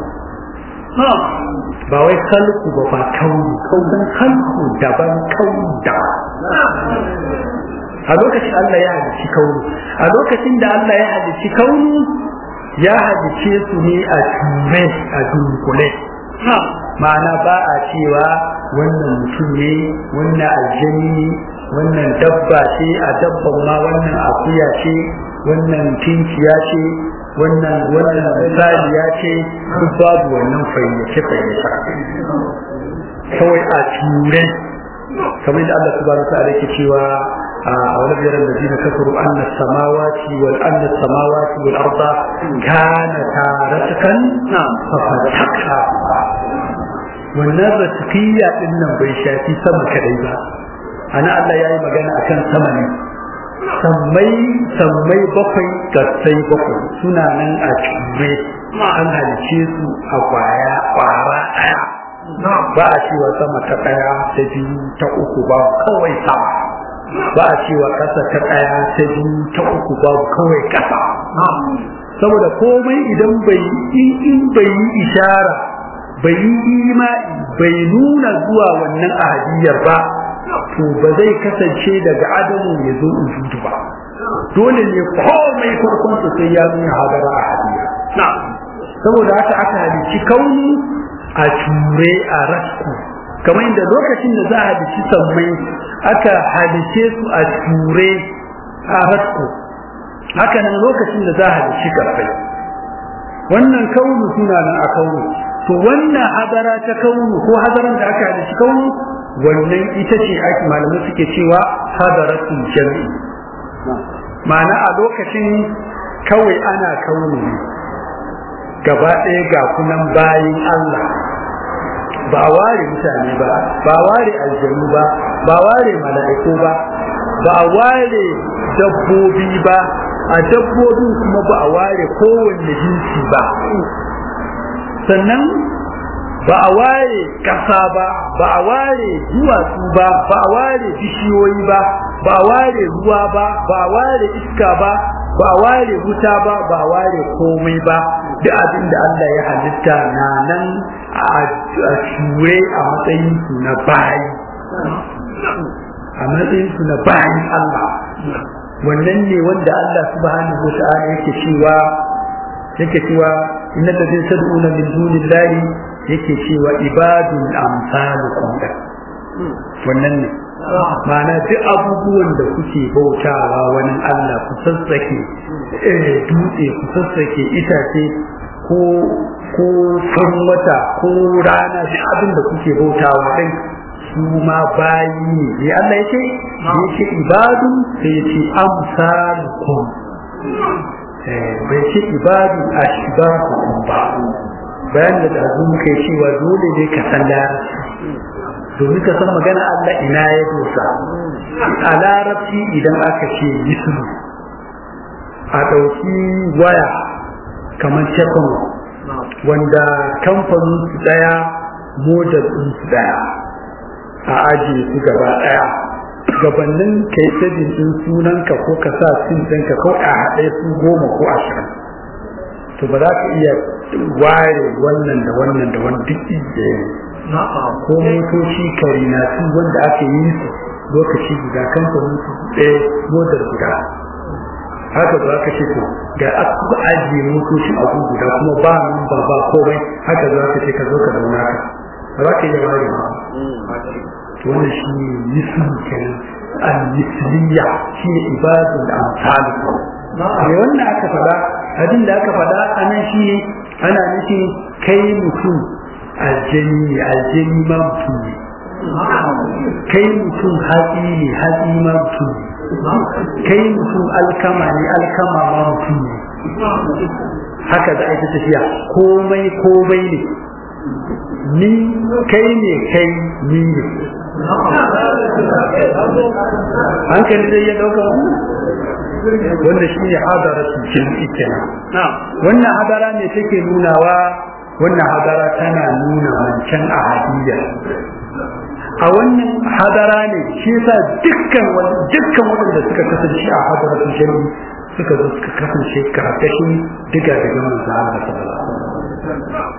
ba wai kalku ba ba kauni kaunin kalku daban kauni daban a lokacin Allah ya halicci kauni a lokacin da Allah ya halicci kauni ya halicce su ne a ture a dunkule ma'ana ba a cewa wannan mutum ne wannan aljani ne wannan dabba ce a dabban ma wannan akuya ce wannan tinkiya ce wannan wannan saliya ce duk babu wannan fayyace fayyace kawai a ture kamar da Allah subhanahu wa ta'ala yake cewa a wani biyar da zina kafaru anna samawati wal anna samawati wal arda kanata ratkan fa fataka wannan ratkiya din nan bai shafi sama kadai ba ana Allah yayi magana akan sama ne sammai sammai bakwai gatsai bakwai suna nan a ture an halice su a kwaya kwara daya ba a cewa sama ta daya ta biyu ta uku ba kawai sama ba a cewa kasa ta daya ta biyu ta uku ba kawai kasa saboda komai idan bai in bai yi ishara bai yi imani bai nuna zuwa wannan ahadiyar ba to ba zai kasance daga adamu ya zo ujudu ba dole ne komai farkon sa sai ya nuna hadara ahadiyya saboda haka aka halicci kauni a ture a rasku kamar inda lokacin da za a halicci sammai aka halice su a ture a rasku haka nan lokacin da za a halicci karfai wannan kaunu suna nan a kaunu to wannan hadara ta kaunu ko hadaran da aka halitta kaunu wannan ita ce ake malamai suke cewa hadaratul jami'i ma'ana a lokacin kawai ana kaunu ne gaba ɗaya ga kunan bayin Allah ba a ware mutane ba ba a ware aljanu ba ba a ware mala'iku ba ba a ware dabbobi ba a dabbobin kuma ba a ware kowanne jinsi ba sannan ba a ware ƙasa ba ba a ware duwatsu ba ba a ware bishiyoyi ba ba a ware ruwa ba ba a ware iska ba ba a ware wuta ba ba a ware komai ba duk abin da Allah ya halitta na nan a shure a matsayin su na bayi a matsayin su na bayin Allah wannan ne wanda Allah subhanahu wa ta'ala yake cewa yake cewa inna ladina tad'una min dunillahi yake cewa ibadun amsalukum wannan ne ma'ana duk abubuwan da kuke bautawa wani Allah ku sassake dutse ku sassake itace ko ko fan wata ko rana duk abin da kuke bautawa din su ma bayi ne ya Allah yake yake ibadu sai yace amsalukum bai ce ibadu ashbahukum ba bayan da azu muka yi cewa dole ne ka san larabci domin ka san magana Allah ina ya dosa a larabci idan aka ce yisru a ɗauki waya kamar tekun wanda kamfanin su ɗaya model ɗin su ɗaya a ajiye su gaba ɗaya gabanin kai sabin ɗin sunanka ko ka sa sim ɗinka ko a haɗe su goma ko ashirin to ba za ka iya ware wannan da wannan da wani duk da ko motoci kari na su wanda aka yi su lokaci guda kamfanin su ɗaya modar guda haka za ka ce to ga aka ajiye motocin abu guda kuma ba nan ba ba komai haka za ka ce ka zo ka zauna ka ba za ka iya ware ba to wannan shi ne misli kenan al-misliya shi ne ibadul amsal ne wannan aka faɗa abin da aka faɗa anan shi ne ana nufin kai mutum aljani ne aljani ma mutum ne kai mutum hatsi ne hatsi ma mutum ne kai mutum alkama ne alkama ma mutum ne haka za a yi tafiya komai komai ne ni kai ne kai ni ne hankali zai ya dauka wanda shi ne hadara su jami'i kenan wannan hadara ne take nunawa wannan hadara tana nuna wancan a hadiyya a wannan hadara ne shi yasa dukkan dukkan waɗanda suka kasance a hadara su jami'i suka zo suka kasance karkashin diga daga manzo Allah sallallahu alaihi wasallam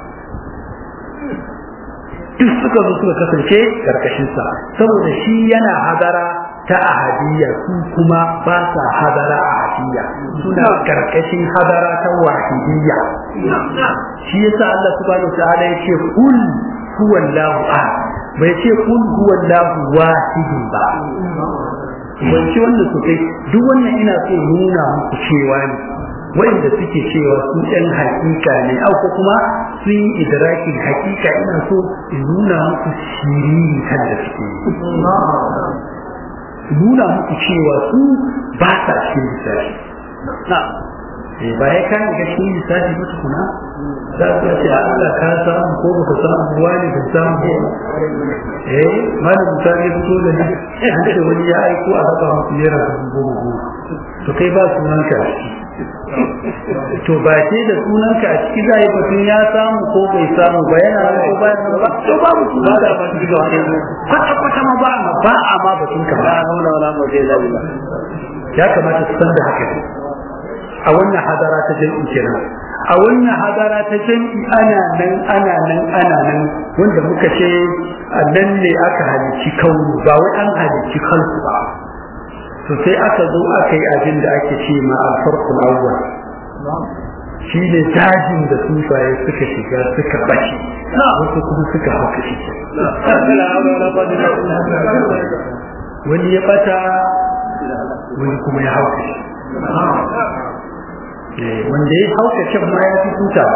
duk suka zo suka kasance karkashin sa saboda shi yana hadara ta ahadiyya su kuma ba sa hadara ahadiyya suna karkashin hadara ta wahidiyya shi yasa Allah subhanahu wa ta'ala ya ce kul huwallahu ahad bai ce kul huwallahu wahidun ba ban ci wanda su kai duk wannan ina so nuna muku cewa ne wanda suke cewa su ɗan hakika ne au ko kuma sun yi idrakin hakika ina so in nuna muku shiriri kan da suke yi nuna muku cewa su ba sa cikin lissafi ba ya kayan ga cikin lissafi ba tukuna za su ce Allah ka samu ko baka samu ruwa ne ka samu ko eh malam musa ya fito da ni an ce wani ya aiko a raba musu naira dubu goma goma to kai ba sunanka a ciki to ba ce da sunanka a ciki za a yi batun ya samu ko bai samu ba yana nan ko bayan nan ba to ba mu sunan da ba shi ga kwata kwata ma ba ma ba a ma batun ka ba haula wala quwwata illa ya kamata su san da haka a wannan hadara ta jami'i kenan a wannan hadara ta jami'i ana nan ana nan ana nan wanda muka ce nan ne aka halicci kaunu ba wai an halicci kansu ba to sai aka zo aka yi abin da ake ce ma alfarkul awwal shi ne dajin da tsuntsaye suka shiga suka bace wasu kuma suka hauka shi wani ya bata wani kuma ya hauka shi wanda ya hauka can ma ya fi hutawa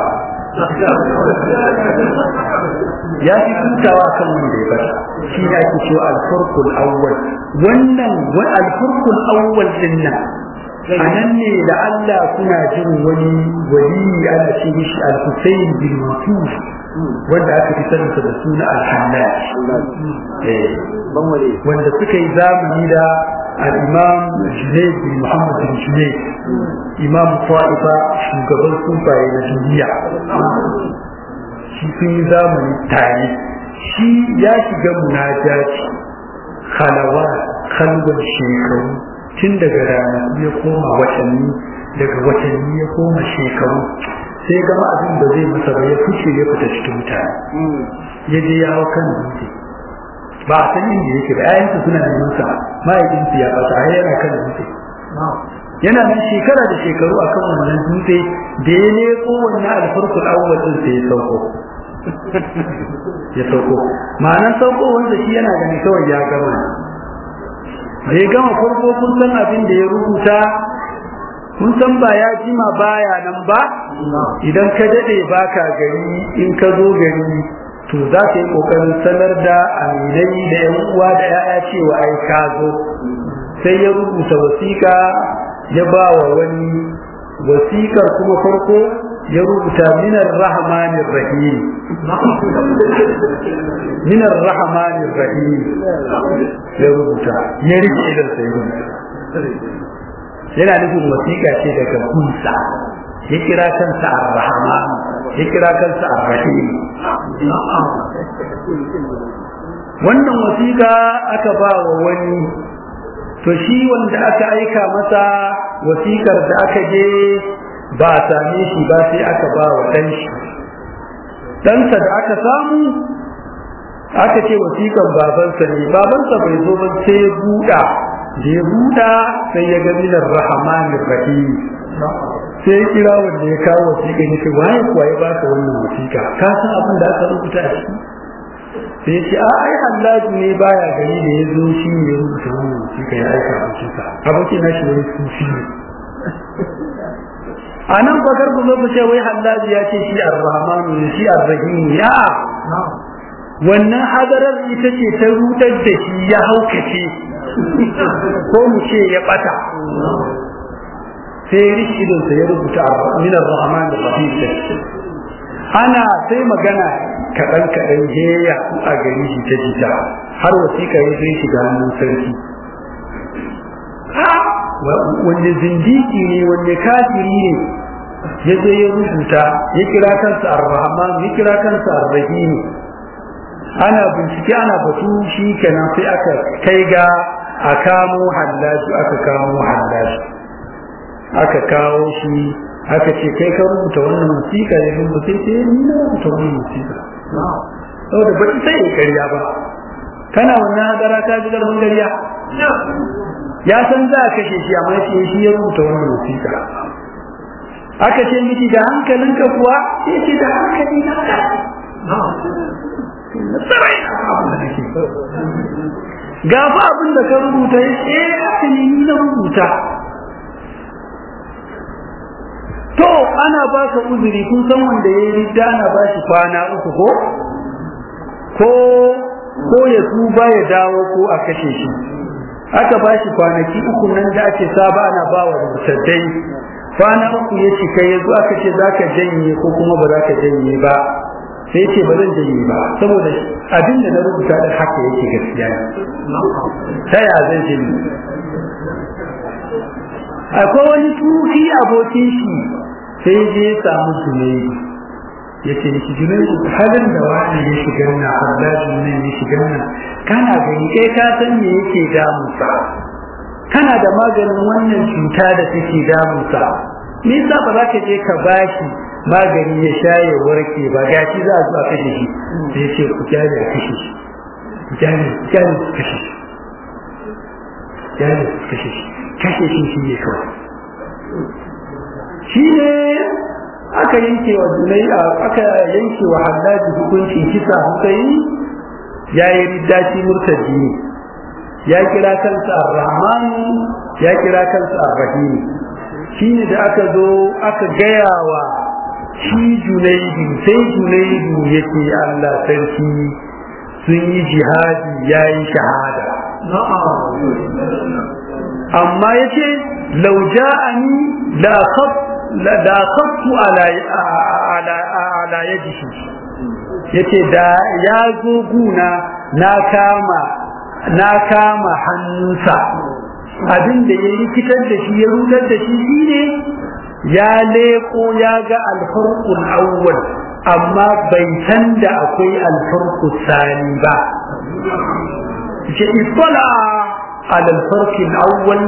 ya fi hutawa kan wanda ya bata shi ne ake cewa alfarkul awwal wannan alfarkul awwal din nan a nan ne da Allah kuna jin wani wali ana ce mishi al-Husayn bin Masuf wanda aka fi saninsa da suna al-Hallaj wanda suka yi zamani da al-Imam Junayd bin Muhammad bin Junayd Imam Ta'ifa shugaban sufaye na duniya shi sun yi zamani tare shi ya shiga munajaci halawa kalwar shekaru tun daga ranaku ya koma watanni daga watanni ya koma shekaru sai gama abin da zai masa ba ya fice ya fita cikin mutane ya je ya hau kan dutse ba a san inda yake ba ƴaƴansa suna neman sa mahaifinsu ya fata ai yana kan dutse yana nan shekara da shekaru akan wannan dutse da ya leko wannan alfarkul awwal din sai ya sauko ya sauko ma'anar sauko wanda shi yana gani kawai ya gama da ya gama farko kun san abin da ya rubuta kun san ba ya jima baya nan ba idan ka dade baka gari in ka zo gari to za ka yi kokarin sanar da aminai da yan uwa da yaya cewa ai ka zo sai ya rubuta wasiƙa ya ba wa wani wasiƙar kuma farko ya rubuta minar rahmanir rahim minar rahmanir rahim ya rubuta ya rike idan sai yana nufin wasiƙa ce daga kunsa ya kira kansa ar-rahman ya kira kansa ar-rahim wannan wasiƙa aka ba wa wani to shi wanda aka aika masa wasiƙar da aka je ba a same shi ba sai aka ba wa ɗan shi ɗansa da aka samu aka ce wasiƙar babansa ne babansa bai zo ba sai ya buɗa da ya buɗa sai ya ga minar rahamanin rahim sai ya kira wanda ya kawo wasiƙa ya ce waye kuwa ya baka wannan wasiƙa ka san abin da aka rubuta a ciki sai ya ce a ai hallaji ne baya gani da ya zo shi ne ya rubuta wannan wasiƙa ya aika abokinsa abokin nashi wani sufi ne a nan fakar ku zo ku ce wai hallaji ya ce shi ar-rahmanu ne shi ar-rahim ya wannan hadarar ita ce ta rutar da shi ya haukace ko mu ce ya bata sai rishi idon sa ya rubuta min ar-rahman ar-rahim ana sai magana kaɗan kaɗan heya a gari shi ta jita har wasiƙa ya zai shiga hannun sarki wanne zindiki ne wanne kafiri ne ya zo ya rubuta ya kira kansa ar-rahman ya kira kansa ar-rahim ana bincike ana batu shi kenan sai aka kai ga a kamo hallaji aka kamo hallaji aka kawo shi aka ce kai ka rubuta wannan wasiƙa ya rubuta sai ni na rubuta wannan wasiƙa saboda ba ta sai ƙarya ba kana wannan hadara ta ji garban ƙarya ya san za a kashe shi amma ce shi ya rubuta wannan wasiƙa aka ce miki da hankalinka kuwa ya ce da hankali na ga fa abin da ka rubuta ya ce haka ne ni na rubuta to ana ba ka uzuri kun san wanda ya yi ridda ana ba shi kwana uku ko ko ko ya tuba ya dawo ko a kashe shi aka ba shi kwanaki uku nan da ake saba ana ba wa mutaddai kwana uku ya cika ya zo aka ce za ka janye ko kuma ba za ka janye ba sai ce ba zan janye ba saboda abin da na rubuta da haka yake gaskiya ne ta ya zan janye akwai wani tuki abokin shi sai je ya samu junaidu ya ce da shi junaidu halin da wani ya shiga nan hallaji nan ya shiga nan kana gani kai ka san me yake damunsa kana da maganin wannan cuta da take damunsa me yasa ba za ka je ka bashi magani ya sha ya warke ba gashi za a zo a kashe shi sai ya ce ku kyale a kashe shi ku kyale ku kyale ku kashe shi kyale ku kashe shi kashe shi shi ne kawai shi ne aka yanke wa dunai aka yanke wa hallaji hukuncin kisa hukai ya yi riddaci murtaji ne ya kira kansa ar-rahman ya kira kansa ar-rahim shine da aka zo aka gaya wa shi junaidu sai junaidu yake Allah sarki sun yi jihadi yayi shahada amma yace law ja'ani la khaf la khaftu ala ala ala yadihi yace da ya zo guna na kama na kama hannunsa abin da ya rikitar da shi ya rutar da shi shine ya leko ya ga alfarqul awwal amma bai san da akwai alfarqul sani ba ce ittala ala alfarqul awwal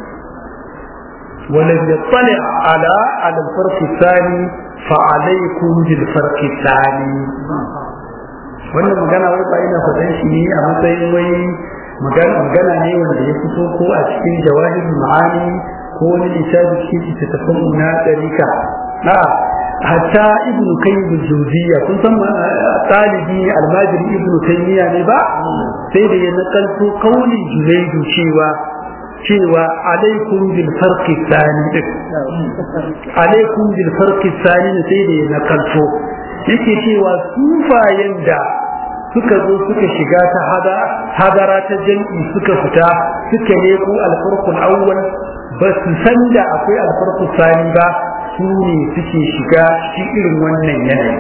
ولم يطلع على على الفرق الثاني فعليكم بالفرق الثاني wannan magana wai ba ina faɗan shi ne a matsayin wai magana ne wanda ya fito ko a cikin jawahir ma'ani ko wani littafi cikin littattafan na ɗarika a hatta ibnu kayyim jawziya kun san talibi almajiri ibnu taymiya ne ba sai da ya nakalto kauli junaidu cewa cewa alaikum bil farqi thani din alaikum bil farqi thani sai da ya nakalto yake cewa sufayen da suka zo suka shiga ta hada hadara ta jam'i suka fita suka leko alfarqul awwal ba su san da akwai alfarqul thani ba su ne suke shiga shi irin wannan yanayi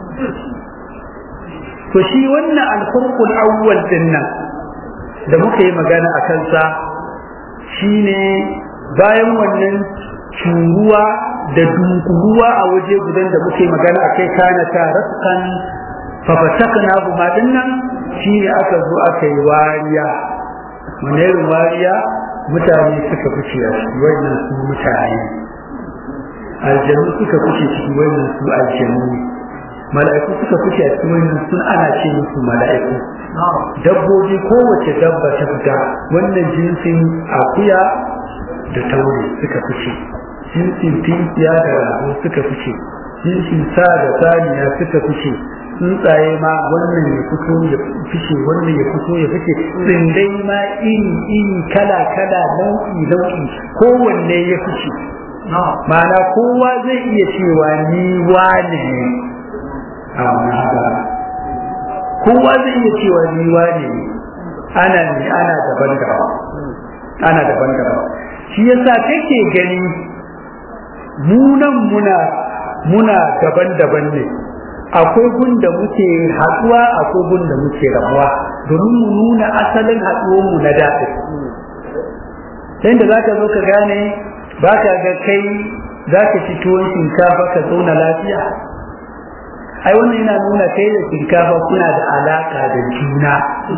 to shi wannan alfarqul awwal din nan da muka yi magana a kansa shine bayan wannan curuwa da dunkuruwa a waje gudan da muke magana a kai kana ta raskan fafatakna buma dinnan shine aka zo aka yi wariya wani wariya mutane suka fice a ciki wannan su mutane aljanu suka fice ciki wannan su aljanu mala'iku suka fice a cikin wannan sun ana ce musu mala'iku dabbobi kowace dabba ta fita wannan jinsin akuya da taure suka fice jinsin tinkiya da rago suka fice jinsin sa da saniya suka fice tsuntsaye ma wannan ya fito ya fice wannan ya fito ya fice tsindai ma iri iri kala kala nau'i nau'i kowanne ya fice ma'ana kowa zai iya cewa ni wane ne amma haka kowa zai iya cewa ni wane ne ana ne ana daban-daban ana daban-daban shi yasa kake gani munan muna muna daban-daban ne akwai gun da muke haɗuwa akwai gun da muke rabuwa domin mu nuna asalin haɗuwar mu na daɗi sai da zaka zo ka gane baka ga kai zaka ci tuwon shinkafa ka zauna lafiya ai wannan yana nuna kai da shinkafa kuna da alaka da juna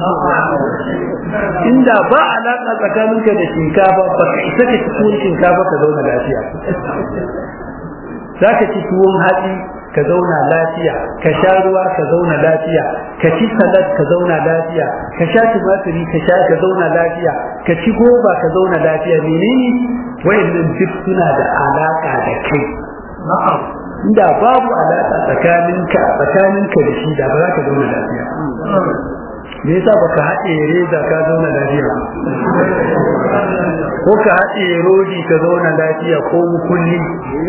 inda ba alaka tsakaninka da shinkafa ba ka isa ka ci tuwon shinkafa ka zauna lafiya za ka ci tuwon hatsi ka zauna lafiya ka sha ruwa ka zauna lafiya ka ci salad ka zauna lafiya ka sha tumatiri ka sha ka zauna lafiya ka ci goba ka zauna lafiya menene wayannan duk suna da alaka da kai inda babu alaka tsakaninka tsakaninka da shi da ba za ka zauna lafiya me yasa baka haɗe reza ka zauna lafiya ko ka haɗe rodi ka zauna lafiya ko mukulli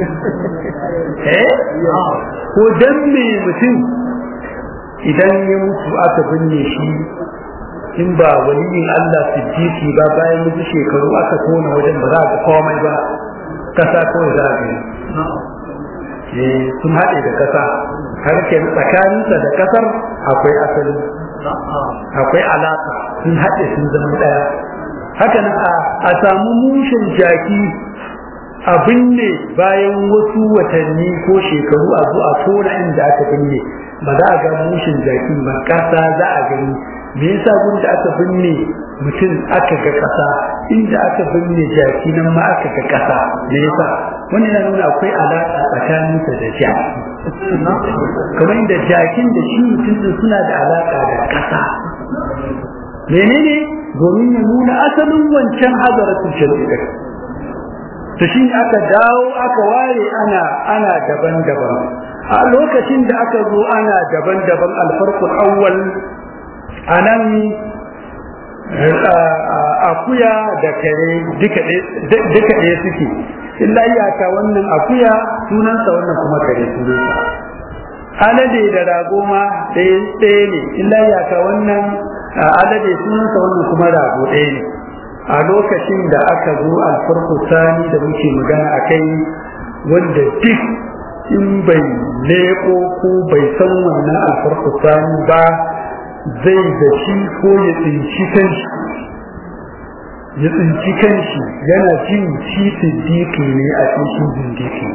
eh ko dan me mutum idan ya mutu aka binne shi in ba waliyin Allah siddiqi ba bayan mutu shekaru aka tona wajen ba za ka komai ba kasa kawai za ka yi sun haɗe da kasa har ke tsakaninsa da kasar akwai asali akwai alaka sun haɗe sun zama ɗaya haka nan a samu mushin jaki a binne bayan wasu watanni ko shekaru a zo a tona inda aka binne ba za a ga mushin jaki ba ƙasa za a gani me yasa gun da aka binne mutum aka ga ƙasa inda aka binne jaki nan ma aka ga ƙasa me yasa wannan yana nuna akwai alaƙa tsakaninsa da jaki kamar inda jakin da shi mutum suna da alaƙa da ƙasa menene domin ya nuna asalin wancan hazaratul shari'a to shi aka dawo aka ware ana ana daban-daban a lokacin da aka zo ana daban-daban alfarqul awwal anan akuya da kare duka ɗaya suke illa iyaka wannan akuya sunansa wannan kuma kare sunansa alade da rago ma ɗaya ne illa iyaka wannan alade sunansa wannan kuma rago ɗaya ne a lokacin da aka zo alfarko sani da muke magana a kai wanda duk in bai leƙo ko bai san wannan alfarko sani ba zai da shi ko ya tsinci kanshi ya tsinci kanshi yana jin shi siddiqi ne a cikin zindiki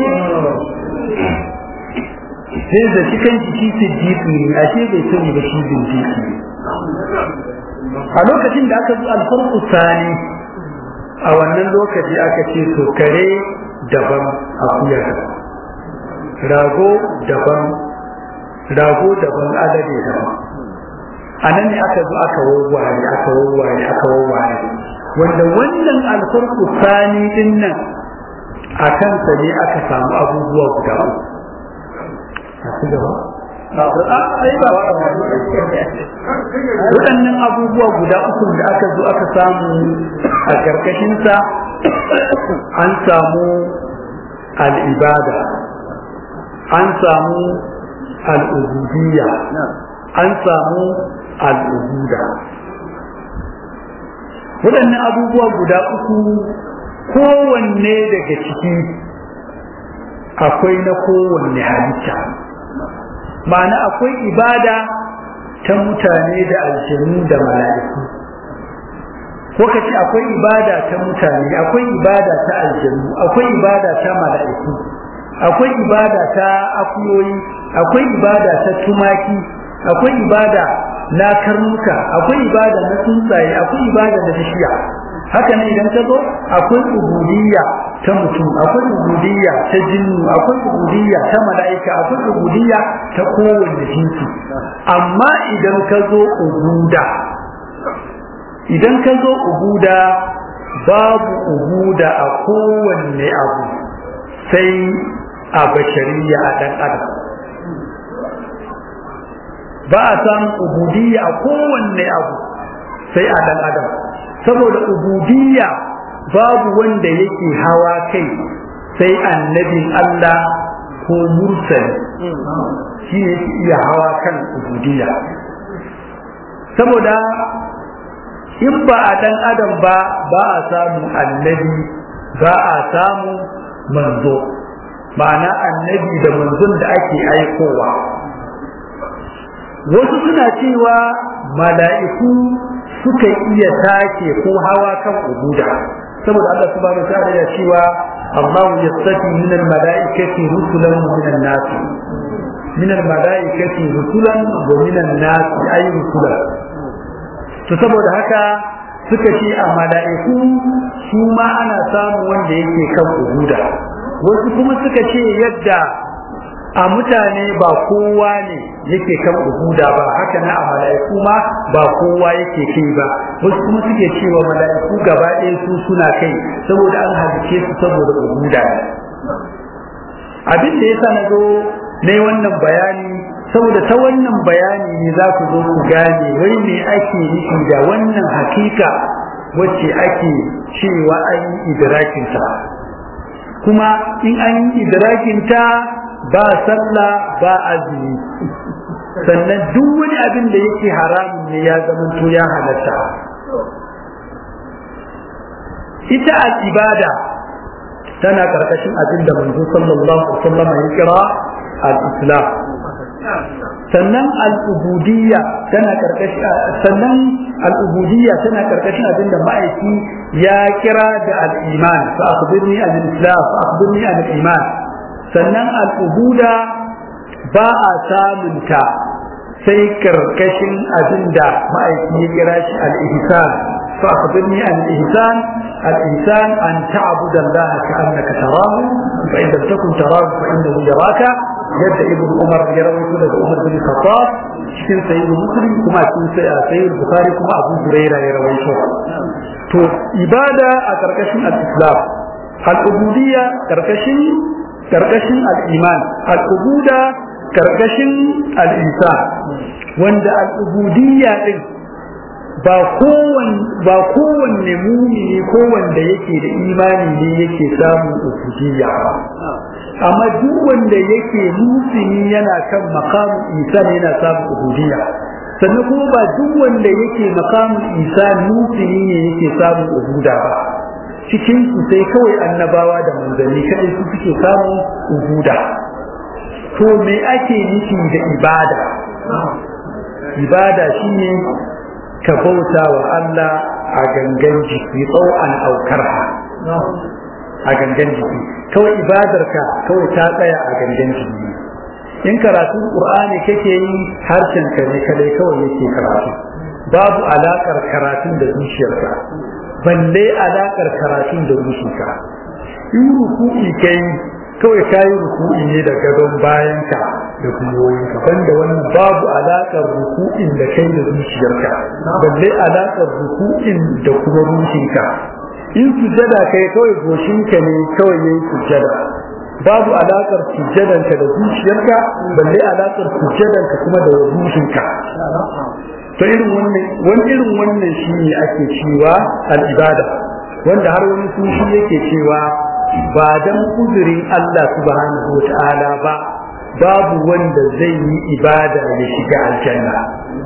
sai da shi kanshi shi siddiqi ne a bai sani ba shi zindiki ne a lokacin da aka zo alfarku sani a wannan lokaci aka ce to kare daban akuya rago daban rago daban alade daban a nan ne aka zo aka wawware aka wawware aka wawware wanda wannan alfarku sani din nan a kansa ne aka samu abubuwa guda uku a ci gaba waɗannan abubuwa guda uku da aka zo aka samu a ƙarƙashinsa an samu al'ibada an samu al'ubudiyya an samu al'ubuda waɗannan abubuwa guda uku kowanne daga ciki akwai na kowanne halitta ma'ana akwai ibada ta mutane da aljanu da mala'iku ko ka ce akwai ibada ta mutane akwai ibada ta aljanu akwai ibada ta mala'iku akwai ibada ta akuyoyi akwai ibada ta tumaki akwai ibada na karnuka akwai ibada na tsuntsaye akwai ibada na bishiya haka ne idan ka zo akwai ubudiyya ta mutum akwai ubudiyya ta jinnu akwai ubudiyya ta mala'ika akwai ubudiyya ta kowanne jinsi amma idan ka zo ubuda idan ka zo ubuda babu ubuda a kowanne abu sai a bashariya a ɗan adam ba a samun ubudiyya a kowanne abu sai a ɗan adam saboda ubudiyya babu wanda yake hawa kai sai annabin Allah ko mursali shi ne iya hawa kan ubudiyya saboda in ba a ɗan adam ba ba a samu annabi ba a samu manzo ma'ana annabi da manzon da ake aikowa wasu suna cewa mala'iku suka iya take ko hawa kan ubuda saboda Allah subhanahu wa ta'ala ya cewa Allah yastafi min al-mala'ikati rusulan min an-nas min al-mala'ikati rusulan wa min an-nas ay rusulan to saboda haka suka ce a mala'iku su ma ana samu wanda yake kan ubuda wasu kuma suka ce yadda a mutane ba kowa ne yake kan ubuda ba haka na a mala'iku ma ba kowa yake kai ba wasu kuma suke cewa mala'iku gaba ɗaya su suna kai saboda an halice su saboda ubuda ne abin da yasa na zo na wannan bayani saboda ta wannan bayani ne za ku zo ku gane wai me ake nufi da wannan hakika wacce ake cewa an yi idrakinta kuma in an yi idrakinta ba sallah ba azumi sannan duk wani abin da yake haramun ne ya zama to ya halatta ita al-ibada tana karkashin abin da manzo sallallahu alaihi wasallam ya kira al-islam sannan al-ubudiyya tana karkashin sannan al-ubudiyya tana karkashin abin da ma'aiki ya kira da al-iman fa akhbirni al-islam fa akhbirni al-iman sannan al'ubuda ba a samunta sai karkashin abin da ma'aiki ya kira shi al'ihisan fa akhbirni an ihsan al-ihsan an ta'budu Allah ka annaka tarahu fa in lam takun tarahu fa innahu yaraka yadda ibn Umar ya rawaito daga Umar bin Khattab cikin sayyid Muslim kuma cikin sayyid Bukhari kuma Abu Hurairah ya rawaito to ibada a karkashin al-Islam al-ubudiyya karkashin karkashin al'iman al'ubuda karkashin al'isa wanda al'ubudiyya ɗin ba kowanne mumini ko wanda yake da imani ne yake samun ubudiyya ba amma duk wanda yake musini yana kan makamun isa ne yana samun ubudiyya sannan kuma ba duk wanda yake makamun isa musini ne yake samun ubuda ba cikin su sai kawai annabawa da manzanni kadai su suke samun ubuda to me ake nufi da ibada ibada shine ka bauta wa Allah a gangan jiki tsawon aukarha a gangan jiki kawai ibadarka kawai ta tsaya a gangan jiki in karatu qur'ani kake yi harshen ka ne kadai kawai yake karatu babu alakar karatun da zuciyarka balle alakar karatun da zuciyarka in ruku'i kai kawai kayi ruku'i ne da gadon bayanka da gwiwoyinka banda wannan babu alaƙar ruku'in da kai da zuciyarka balle alaƙar ruku'in da kuma ruhinka in sujada kai kawai goshinka ne kawai yayi sujada babu alaƙar sujjadanka da zuciyarka balle alaƙar sujjadanka kuma da ruhinka to irin wannan wani irin wannan shine ake cewa al-ibada wanda har wani sufi yake cewa ba dan kudurin Allah subhanahu wa ta'ala ba babu wanda zai yi ibada ya shiga aljanna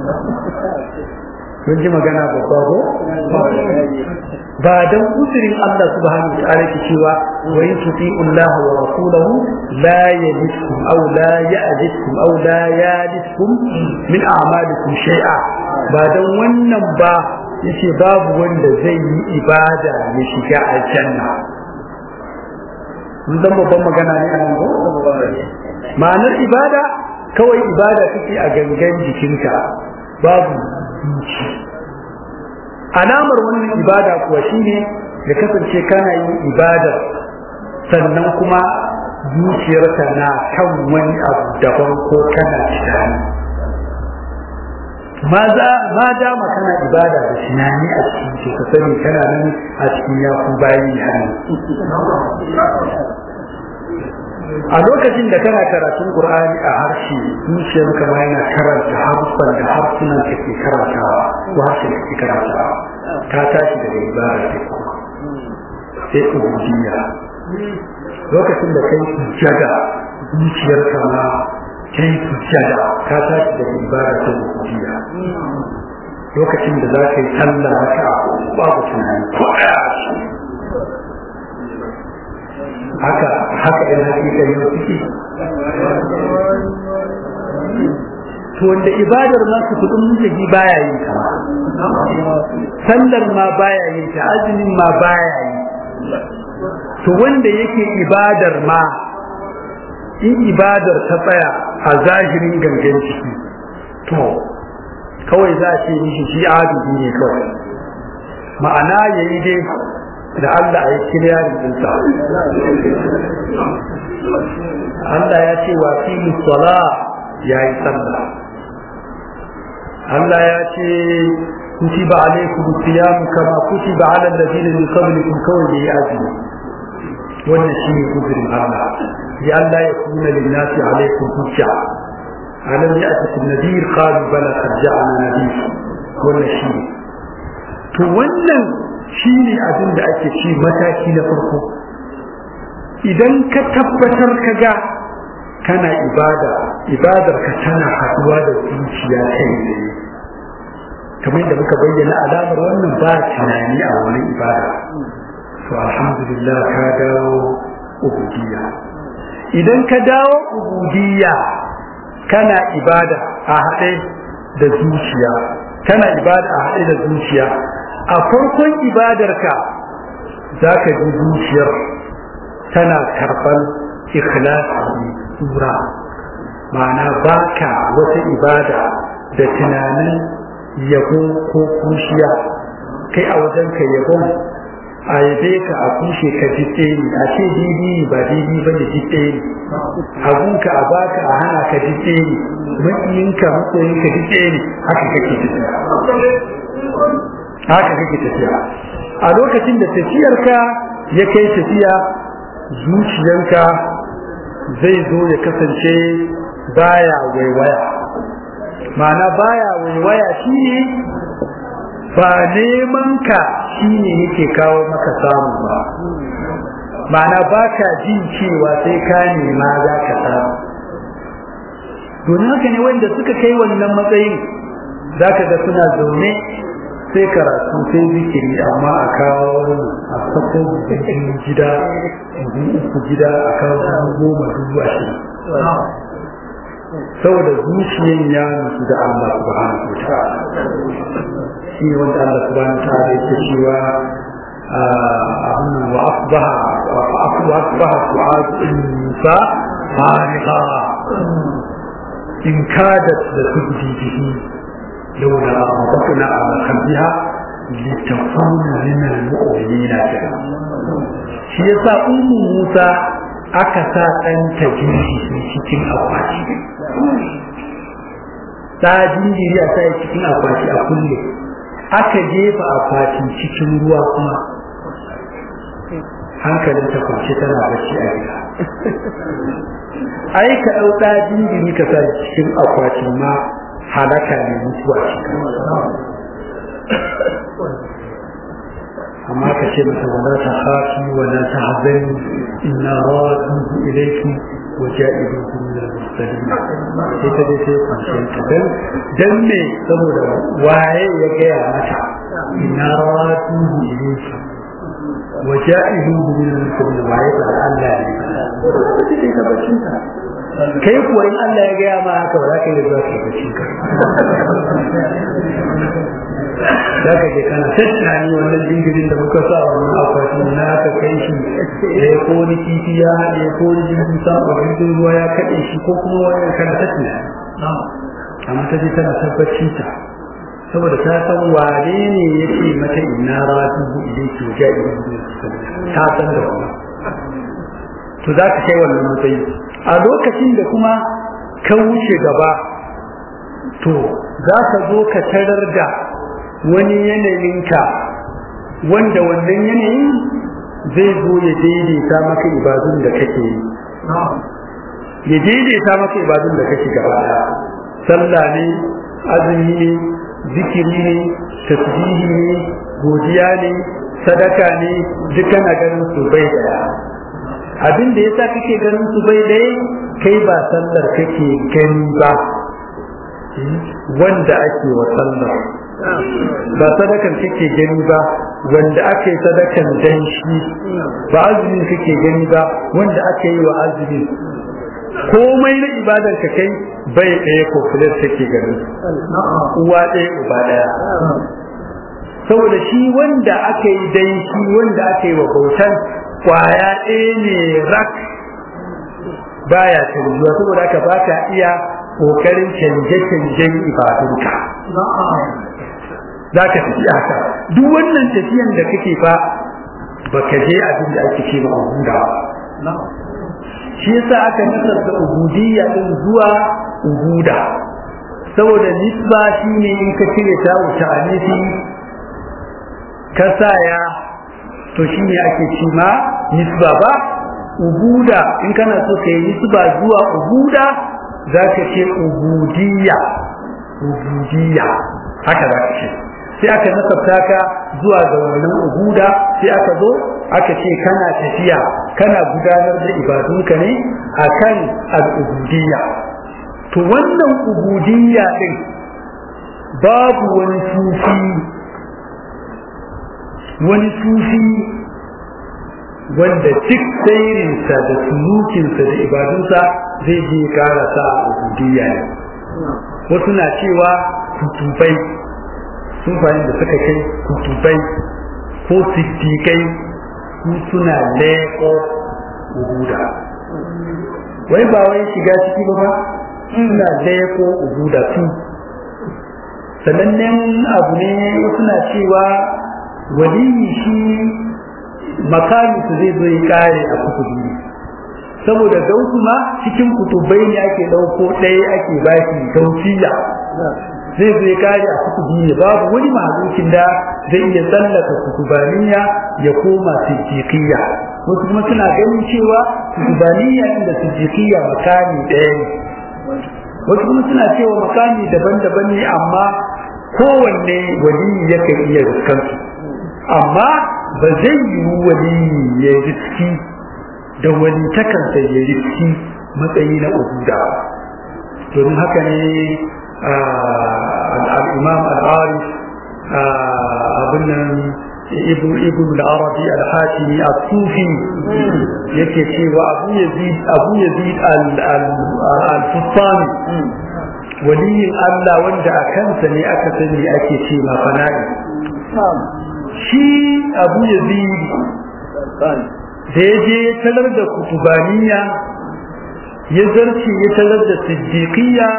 kun ji magana babba ko ba dan uzurin Allah subhanahu wa ta'ala ke cewa wa in tuti'u Allah wa rasulahu la yajidkum aw la ya'jidkum aw la yajidkum min a'malikum shay'a ba dan wannan ba yace babu wanda zai yi ibada ya shiga aljanna mun zan babban magana ne a nan ko ma'anar ibada kawai ibada take a gangan jikinka babu zuci alamar wannan ibada kuwa shine da kasance kana yin ibada sannan kuma zuciyarka na kan wani abu daban ko kana tunani ma za ma dama kana ibada da tunani a cikin ka sani kana nan a cikin yaku bayi hannu a lokacin da kana karatun Qur'ani a harshe zuciyar ka ma yana karanta harfan da harsunan ka ke karantawa ko harshen ka ke karantawa ka tashi daga ibada sai kuma sai ubudiyya lokacin da kai sujjada zuciyar ka ma kai sujjada ka tashi daga ibada sai ubudiyya lokacin da za ka yi sallah haka babu tunani ko ɗaya haka haka in hakika yau suke to wanda ibadar ma su kudin mutaki baya yin ta sallar ma baya yin ta azumin ma baya yi to wanda yake ibadar ma in ibadar ta tsaya a zahirin gangan ciki to kawai za a ce mishi shi adudi ne kawai ma'ana yayi dai da Allah a yi kiriyarin dinsa Allah ya ce wa fi musala ya yi sallah Allah ya ce kutiba alaikum siyam kama kutiba ala alladhina min qablikum kawai da yi azumi wannan shine kudirin Allah ya Allah ya kuna linnasi alaikum hujja alam ya'tikum nadir qalu bala qad ja'ana nadir wannan shine to wannan shi ne abin da ake ci mataki na farko idan ka tabbatar ka ga kana ibada ibadar ka tana haduwa da zuciya kai ne kamar yadda muka bayyana alamar wannan ba tunani a wani ibada to alhamdulillah ka dawo ubudiyya idan ka dawo ubudiyya kana ibada a haɗe da zuciya kana ibada a haɗe da zuciya a farkon ibadarka za ka ji zuciyar tana karɓar ikhlasi tsura ma'ana baka wata ibada da tunanin yabo ko kushiya kai a wajen ka yabon a yabe ka a kushe ka ji ne a ce didi ba didi ba ne ji ne abunka a baka a hana ka ji ne maƙiyinka maƙoyinka ji ne haka kake tafiya haka kake tafiya a lokacin da tafiyarka ya kai tafiya zuciyarka zai zo ya kasance baya waiwaya ma'ana baya waiwaya shi ba neman ka shine yake kawo maka samu ba ma'ana ba ka jin cewa sai ka nema za ka samu domin haka ne wanda suka kai wannan matsayin za ka ga suna zaune sai karatu sai zikiri amma a kawo a sako gida uku gida a kawo goma dubu ashirin saboda zuciyan ya nufi da Allah subhanahu wa ta'ala shi ne wanda Allah subhanahu wa ta'ala yake cewa wa asbaha wa asbaha su'ad insa fariqa in kadat da tubdi bihi لولا ربطنا على قلبها لتكون من المؤمنين shi yasa ummu Musa aka sa ɗanta jinjiri cikin akwati ta jinjiri a sai cikin akwati a kulle aka jefa akwati cikin ruwa kuma hankalin ta kwance tana bacci a gida ai ka ɗau ɗa jinjiri ka sa cikin akwatin ma halaka ne mutuwa cikin amma ka ce masa wala ta hafi wala ta hazani inna raduhu ilayki wa ja'iluhu min al-mursalin sai ta dai sai kwanciyar ta dan dan me saboda waye ya gaya mata inna raduhu ilayki wa ja'iluhu min al-mursalin waye ba Allah ne sai ka bacin ta kai kuwa in Allah ya gaya ma haka ba za ka yi zuwa ka bacin ka za ka je kana tattani wannan jingirin da muka sa wannan akwatin na ka kai shi da ya koni kifi ya haɗe ko wani jirgin sama jirgin ruwa ya kaɗe shi ko kuma wani kana tattani amma ta je tana tabbacin ta saboda ta san wane ne ya ce mata ina ratu bu idan ki wajen idan ta san da wannan to za ka kai wannan matsayi a lokacin da kuma ka wuce gaba to za ka zo ka tarar da wani yanayinka wanda wannan yanayin zai zo ya daidaita maka ibadun da kake yi ya daidaita maka ibadun da kake gaba sallah ne azumi ne zikiri ne tasbihi ne godiya ne sadaka ne dukkan a ganin su bai daya abin da yasa kake ganin su bai daya kai ba sallar kake gani ba wanda ake wa sallar ba sadakan kake gani ba wanda aka yi sadakan dan shi ba azumin kake gani ba wanda aka yi wa azumin komai na ibadar ka kai bai ɗaya ko filar take gani uwa ɗaya uba ɗaya saboda shi wanda aka yi dan shi wanda aka yi wa bautan kwaya ɗaya ne rak baya canjuwa saboda haka ba ka iya kokarin canje-canjen ibadunka za ka tafi haka duk wannan tafiyan da kake fa ba ka je abin da ake ce ma ubuda shi yasa aka nasarta ubudiyya din zuwa ubuda saboda nisba shi ne in ka cire ta wuce anisi ka saya to shi ne ake ce ma nisba ba ubuda in kana so ka yi nisba zuwa ubuda za ka ce ubudiyya ubudiyya haka za ka ce sai aka nasabta ka zuwa ga wannan ubuda sai aka zo aka ce kana tafiya kana gudanar da ibadunka ne akan al'ubudiyya to wannan ubudiyya din babu wani sufi wani sufi wanda duk sairinsa da sulukinsa da ibadunsa zai je karasa a ubudiyya ne wasu na cewa kutubai sufayin da suka kai kutubai ko siddiƙai su suna leƙo ubuda wai ba wai shiga ciki ba ba suna leƙo ubuda su sanannen abu ne wasu na cewa waliyi shi makami su zai zo ya kare a kutubi saboda gausu ma cikin kutubai ne ake ɗauko ɗaya ake bashi gausiya zai zai kare a kutubi ne babu wani mahalukin da zai iya tsallaka kutubaniya ya koma siddiqiyya wasu kuma suna ganin cewa kutubaniya inda siddiqiyya makami ɗaya ne wasu kuma suna cewa makami daban-daban ne amma kowanne wali yakan iya riskansu amma ba zai yi wali ya riski da wani takansa ya riski matsayi na ubuda domin haka ne al'imam al'arif abin nan ibn ibn al-arabi al-hatimi as-sufi yake cewa abu yazid abu yazid al-fustani waliyin Allah wanda a kansa ne aka sani ake ce ma fana'i shi abu yazid da ya je ya talar da kutubaniya ya zarce ya talar da siddiqiyya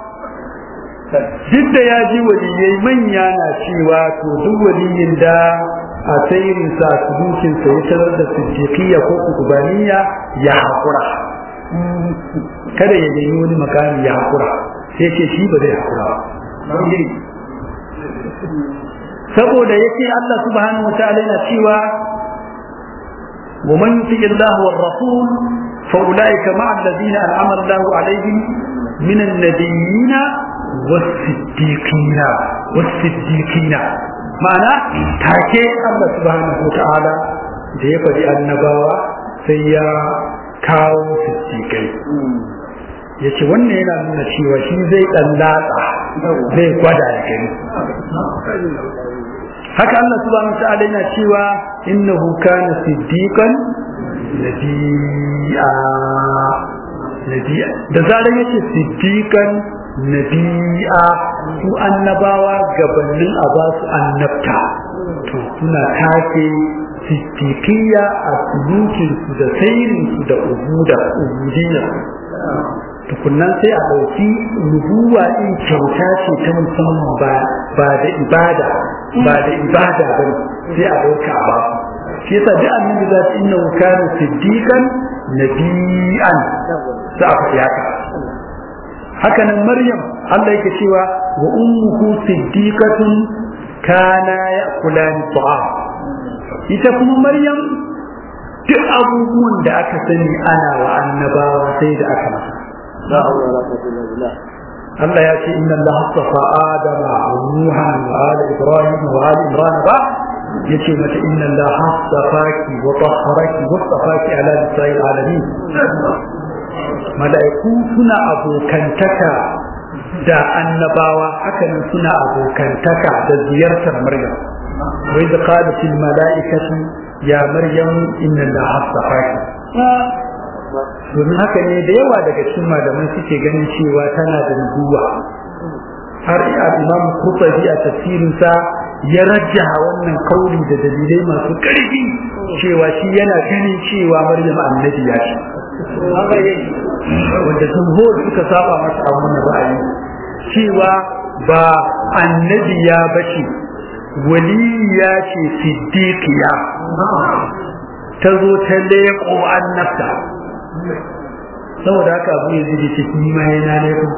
duk da ya ji waliyai manya na cewa to duk waliyin da a sayirinsa sudukinsa ya talar da siddiqiyya ko kutubaniya ya haƙura kada ya nemi wani makami ya haƙura sai ce shi ba zai haƙura saboda yake Allah subhanahu wa ta'ala yana cewa wa man yuti Allah war rasul fa ulaika ma'a alladhina an'ama Allah alaihim min an-nabiyyin was-siddiqin was-siddiqin ma'ana take Allah subhanahu wa ta'ala da ya faɗi annabawa sai ya kawo siddiqai ya ce wannan yana nuna cewa shi zai ɗan latsa zai gwada da gani haka Allah subhanahu wa ta'ala yana cewa innahu kana siddiqan nabiyya nabiyya da zarar yace siddiqan nabiyya su annabawa gabanin a ba su annabta to suna take siddiqiyya a sulukin su da sairin su da ubuda ubudiyya tukunnan sai a ɗauki nubuwa in kyauta ce ta musamman ba da ibada ba da ibada ba sai a ɗauka a basu shi yasa duk annabi za su inna kana siddiqan nabiyan za a faɗi haka haka nan maryam Allah yake cewa wa ummuhu siddiqatun kana ya'kulani ta'am ita kuma maryam duk abubuwan da aka sani ana wa annabawa sai da aka masa لا حول ولا قوة إلا بالله Allah ya ce inna Allah astafa Adama wa Nuha wa ali Ibrahim wa ali Imran ba yace mata inna Allah astafaki wa tahharaki wa astafaki ala nisa'il alamin malaiku suna abokantaka da annabawa hakanan suna abokantaka da ziyartar Maryam wa idh qalat al malaikatu ya Maryam inna Allah astafaki domin haka ne da yawa daga cikin malamai suke ganin cewa tana da nubuwa har imam Qurtubi a tafsirinsa ya rajjaha wannan kauli da dalilai masu ƙarfi cewa shi yana ganin cewa Maryam annabi ya ce wanda jumhur suka saba masa a wannan ra'ayi cewa ba annabi ya bace waliya ce siddiqiya ta zo ta leƙo annabta saboda haka abu ya zai ce ni ma yana laifin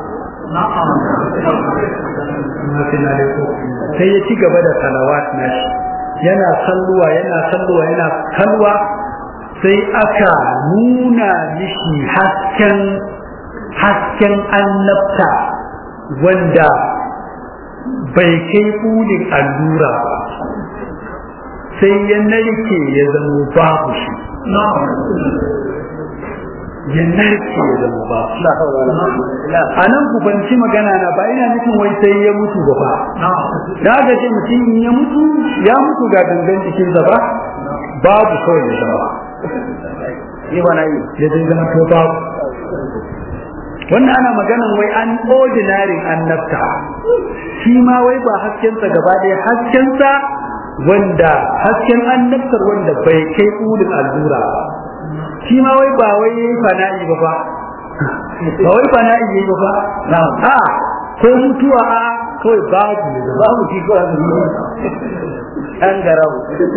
sai ya ci gaba da salawat nashi yana salluwa yana salluwa yana kalwa sai aka nuna mishi hasken hasken annabta wanda bai kai kulin allura ba sai ya narke ya zama babu shi ya narke ya zama ba a nan ku banci magana na ba ina nufin wai sai ya mutu ba ba da aka ce mutum in ya mutu ya mutu ga gangan jikinsa ba babu kawai ya zama yi ba na yi ya zai zama to babu wannan ana maganan wai an ordinary annabta shi ma wai ba haskensa gaba ɗaya haskensa wanda hasken annabtar wanda bai kai ulin allura ba shi ma wai ba wai yayi fana'i ba ba ba wai fana'i yayi ba ba na'am a ko mutuwa a kawai babu ne da babu shi ko azu an garau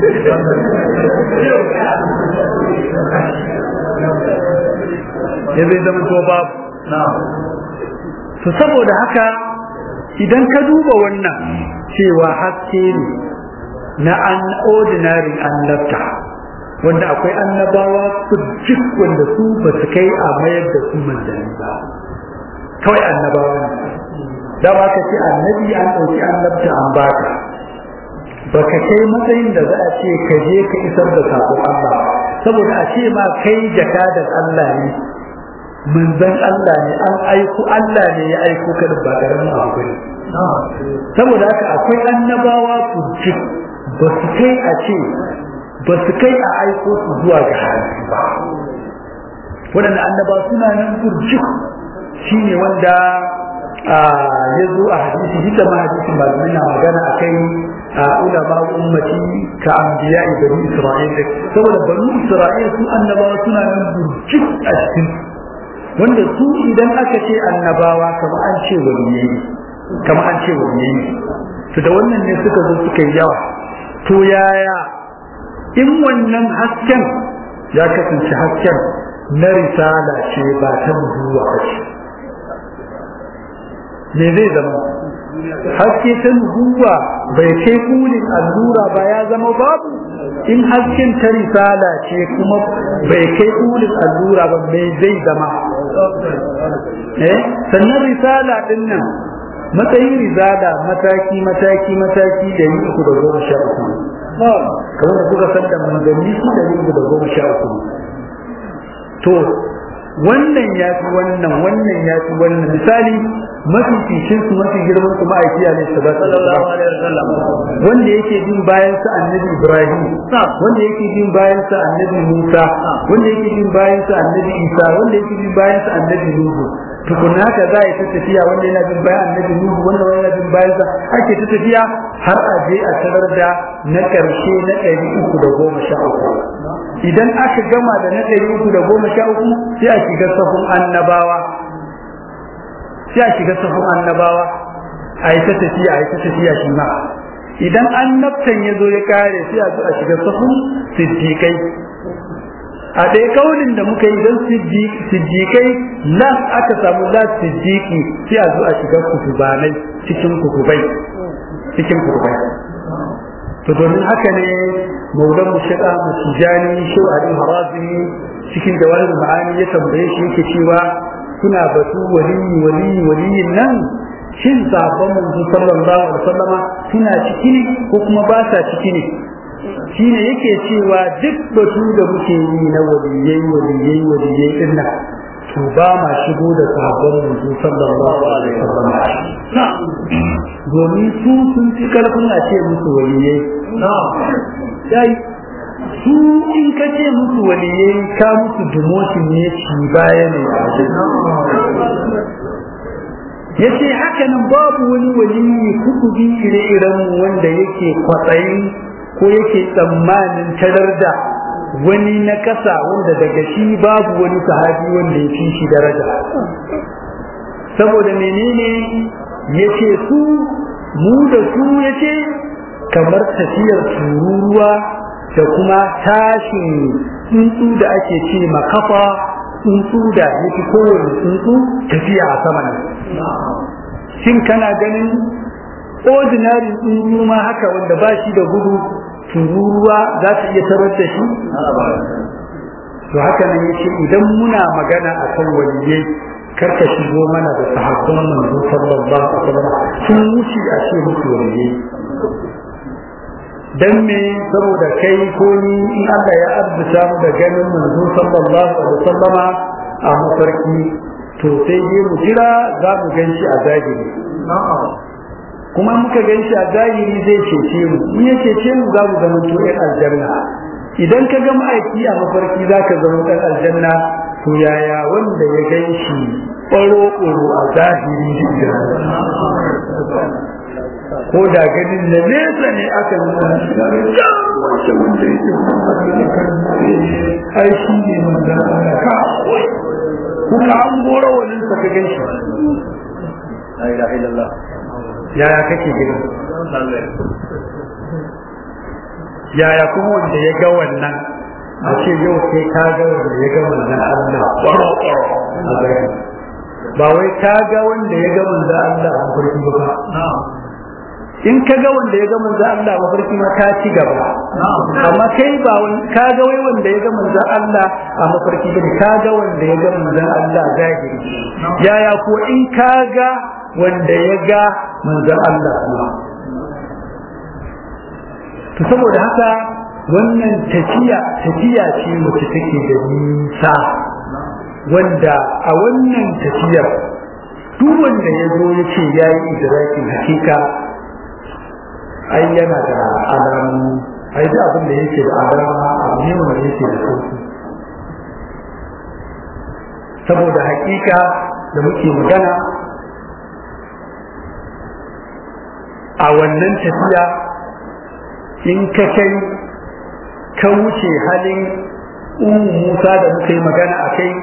ya zai zama to babu na'am to saboda haka idan ka duba wannan cewa haske ne na an ordinary annabta wanda akwai annabawa jik wanda su ba su kai a mayar da su manzanni ba kawai annabawa ne da ba ka ce annabi an ɗauki annabta an baka baka kai matsayin da za a ce ka je ka isar da sakon Allah saboda a ce ma kai jakadan Allah ne manzon Allah ne an aiko Allah ne ya aiko ka da ba karamin abu ne saboda haka akwai annabawa kurci ba su kai a ce ba su kai a aiko su zuwa ga halittu ba waɗanda annaba suna nan kurci shi ne wanda ya zo a hadisi duk da ma hadisin malamai na magana a kai a ulama ummati ka anbiya bani isra'il saboda bani isra'il su annabawa suna nan burci a cikin wanda su idan aka ce annabawa kamar an ce waliyai kamar an ce waliyai to da wannan ne suka zo suka yi yawa to yaya in wannan hasken ya kasance hasken na risala ce ba ta nubuwa ba ce me zai zama haske ta nubuwa bai kai kulin allura ba ya zama babu in hasken ta risala ce kuma bai kai kulin allura ba me zai zama eh sannan risala din nan matsayin risala mataki mataki mataki da yi uku da goma sha uku kamar da kuka san da manzanni su da yi uku da goma sha uku to wannan ya fi wannan wannan ya fi wannan misali mafi fishin su mafi girman su ma'aiki ne su sallallahu alaihi wasallam wanda yake bin bayan sa annabi Ibrahim wanda yake bin bayan sa annabi Musa wanda yake bin bayan sa annabi Isa wanda yake bin bayan sa annabi Nuhu tukunna ka za a yi ta tafiya wanda yana bin bayan annabi Nuhu wanda wanda yana bin bayan sa ake ta tafiya har a je a tarar da na ƙarshe na ɗari uku da goma sha uku idan aka gama da na ɗari uku da goma sha uku sai a shiga sahun annabawa sai a shiga sahun annabawa a yi ta tafiya a yi ta tafiya shi ma idan annabtan ya zo ya kare sai a zo a shiga sahun siddiƙai a ɗaya kaunin da muka yi don siddiƙai nan aka samu la siddiƙi sai a zo a shiga kutubanai cikin kutubai cikin kutubai to domin haka ne maulan mu shiga mu tijani shau ali harazi cikin jawahir ma'ani ya tambaye shi yake cewa kuna batu waliyi waliyi waliyin nan shin sabon manzo sallallahu alaihi wasallama suna ciki ne ko kuma ba sa ciki ne shine yake cewa duk batu da muke yi na waliyai waliyai waliyai din nan to ba ma shigo da sabon manzo sallallahu alaihi wasallama domin su sun fi karfin a ce musu waliyai dai su in ka ce musu waliyai ka musu demotion ne ci baya ne ya ce haka nan babu wani waliyi kutubi ire-iren wanda yake kwatsayin ko yake tsammanin tarar da wani na kasa wanda daga shi babu wani sahabi wanda ya fi shi daraja saboda menene ya ce su mu da su ya ce kamar tafiyar tururuwa da kuma tashin tsuntsu da ake ce makafa tsuntsu da ya fi kowane tsuntsu tafiya a sama nan shin kana ganin ordinary tsuntsu ma haka wanda ba shi da gudu tururuwa za ta iya tarar da shi to haka nan yace idan muna magana a kan waliyai karka shigo mana da sahabban manzo sallallahu alaihi wasallam sun wuce a ce musu waliyai dan me saboda kai ko ni in Allah ya arzuta mu da ganin manzo sallallahu alaihi wasallama a mafarki to sai dai mu jira za mu gan shi a zahiri kuma muka gan shi a zahiri zai cece mu in ya cece mu za mu zama to ɗan aljanna idan ka ga ma'aiki a mafarki za ka zama ɗan aljanna to yaya wanda ya gan shi ɓaro-ɓaro a zahiri ko da ganin na nesa ne aka nuna shi da wace wanda yake ai shi ne manzan Allah ka kuma an gora wani sa ka gan shi la ilaha illallah yaya kake gani yaya kuma wanda ya ga wannan a ce yau sai ka ga wanda ya ga wannan Allah ƙwaro ƙwaro a zahiri ba wai ka ga wanda ya ga manzan Allah a mafarki ba in ka ga wanda ya ga manzo Allah mafarki ma ka ci gaba amma kai ba ka ga wai wanda ya ga manzo Allah a mafarki ba ka ga wanda ya ga manzo Allah zahiri yaya ko in ka ga wanda ya ga manzon Allah kuma to saboda haka wannan tafiya tafiya ce wacce take da nisa wanda a wannan tafiyar duk wanda ya zo ya ce ya yi idrakin hakika ai yana da alamu ai da abin da yake da alama abu ne wanda yake da sauki saboda hakika da muke magana a wannan tafiya in ka kai ka wuce halin umu musa da muka yi magana a kai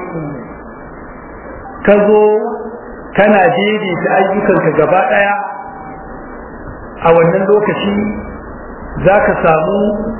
ka zo kana daidaita ayyukanka gaba ɗaya a wannan lokaci za ka samu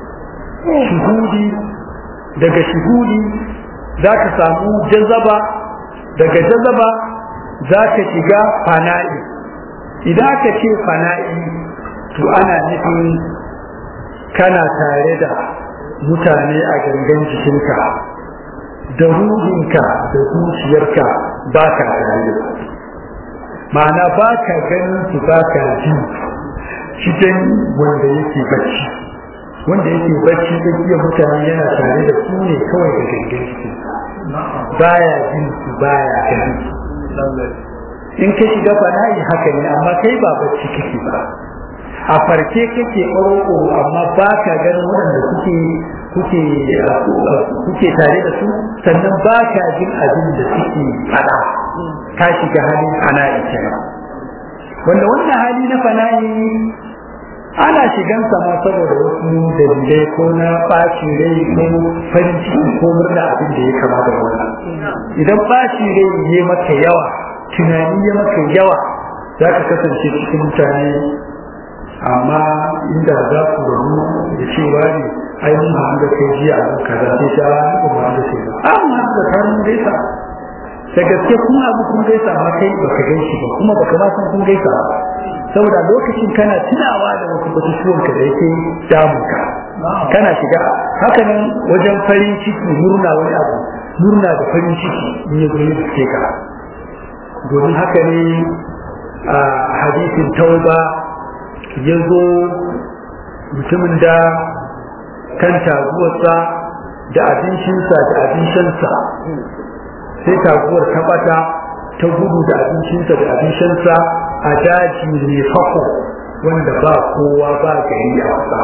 shuhudi daga shuhudi za ka samu jazaba daga jazaba za ka shiga fana'i idan aka ce fana'i to ana nufin kana tare da mutane a gangan jikinka da ruhinka da zuciyarka ba ka tare ma'ana ba ka ganin su ba ka ji cikin wanda yake bacci wanda yake bacci iya mutane yana tare da su ne kawai da gangan jikinsa baya jin su baya ganin su in ka shiga fana'i haka ne amma kai ba bacci kake ba a farke kake ƙoro amma ba ka ganin waɗanda kuke kuke kuke tare da su sannan ba ka jin abin da suke faɗa ka shiga halin fana'i kenan wanda wannan hali na fana'i ana shigan ma saboda wasu dalilai ko na ɓacin rai ko farin ciki ko murna abin da ya kama da wannan idan ɓacin rai ya maka yawa tunani ya maka yawa za ka kasance cikin mutane amma inda za ku rabu da cewa ne ai mun haɗu da kai jiya a kaza sai ta ba mu haɗu da kai ba a mun haɗu da kai mun gaisa da gaske kun abu kun gaisa amma kai baka gaishe ba kuma baka ma san kun gaisa ba saboda lokacin kana tunawa da wasu batutuwan ka da yake damunka kana shiga haka nan wajen farin ciki murna wani abu murna da farin ciki in ya zo ya ka domin haka ne a hadisin tauba ya zo mutumin da kan taguwarsa da abincinsa da abincinsa sai taguwar ta bata ta gudu da abincinsa da abincinsa a daji mai fako wanda ba kowa ba gari a wasa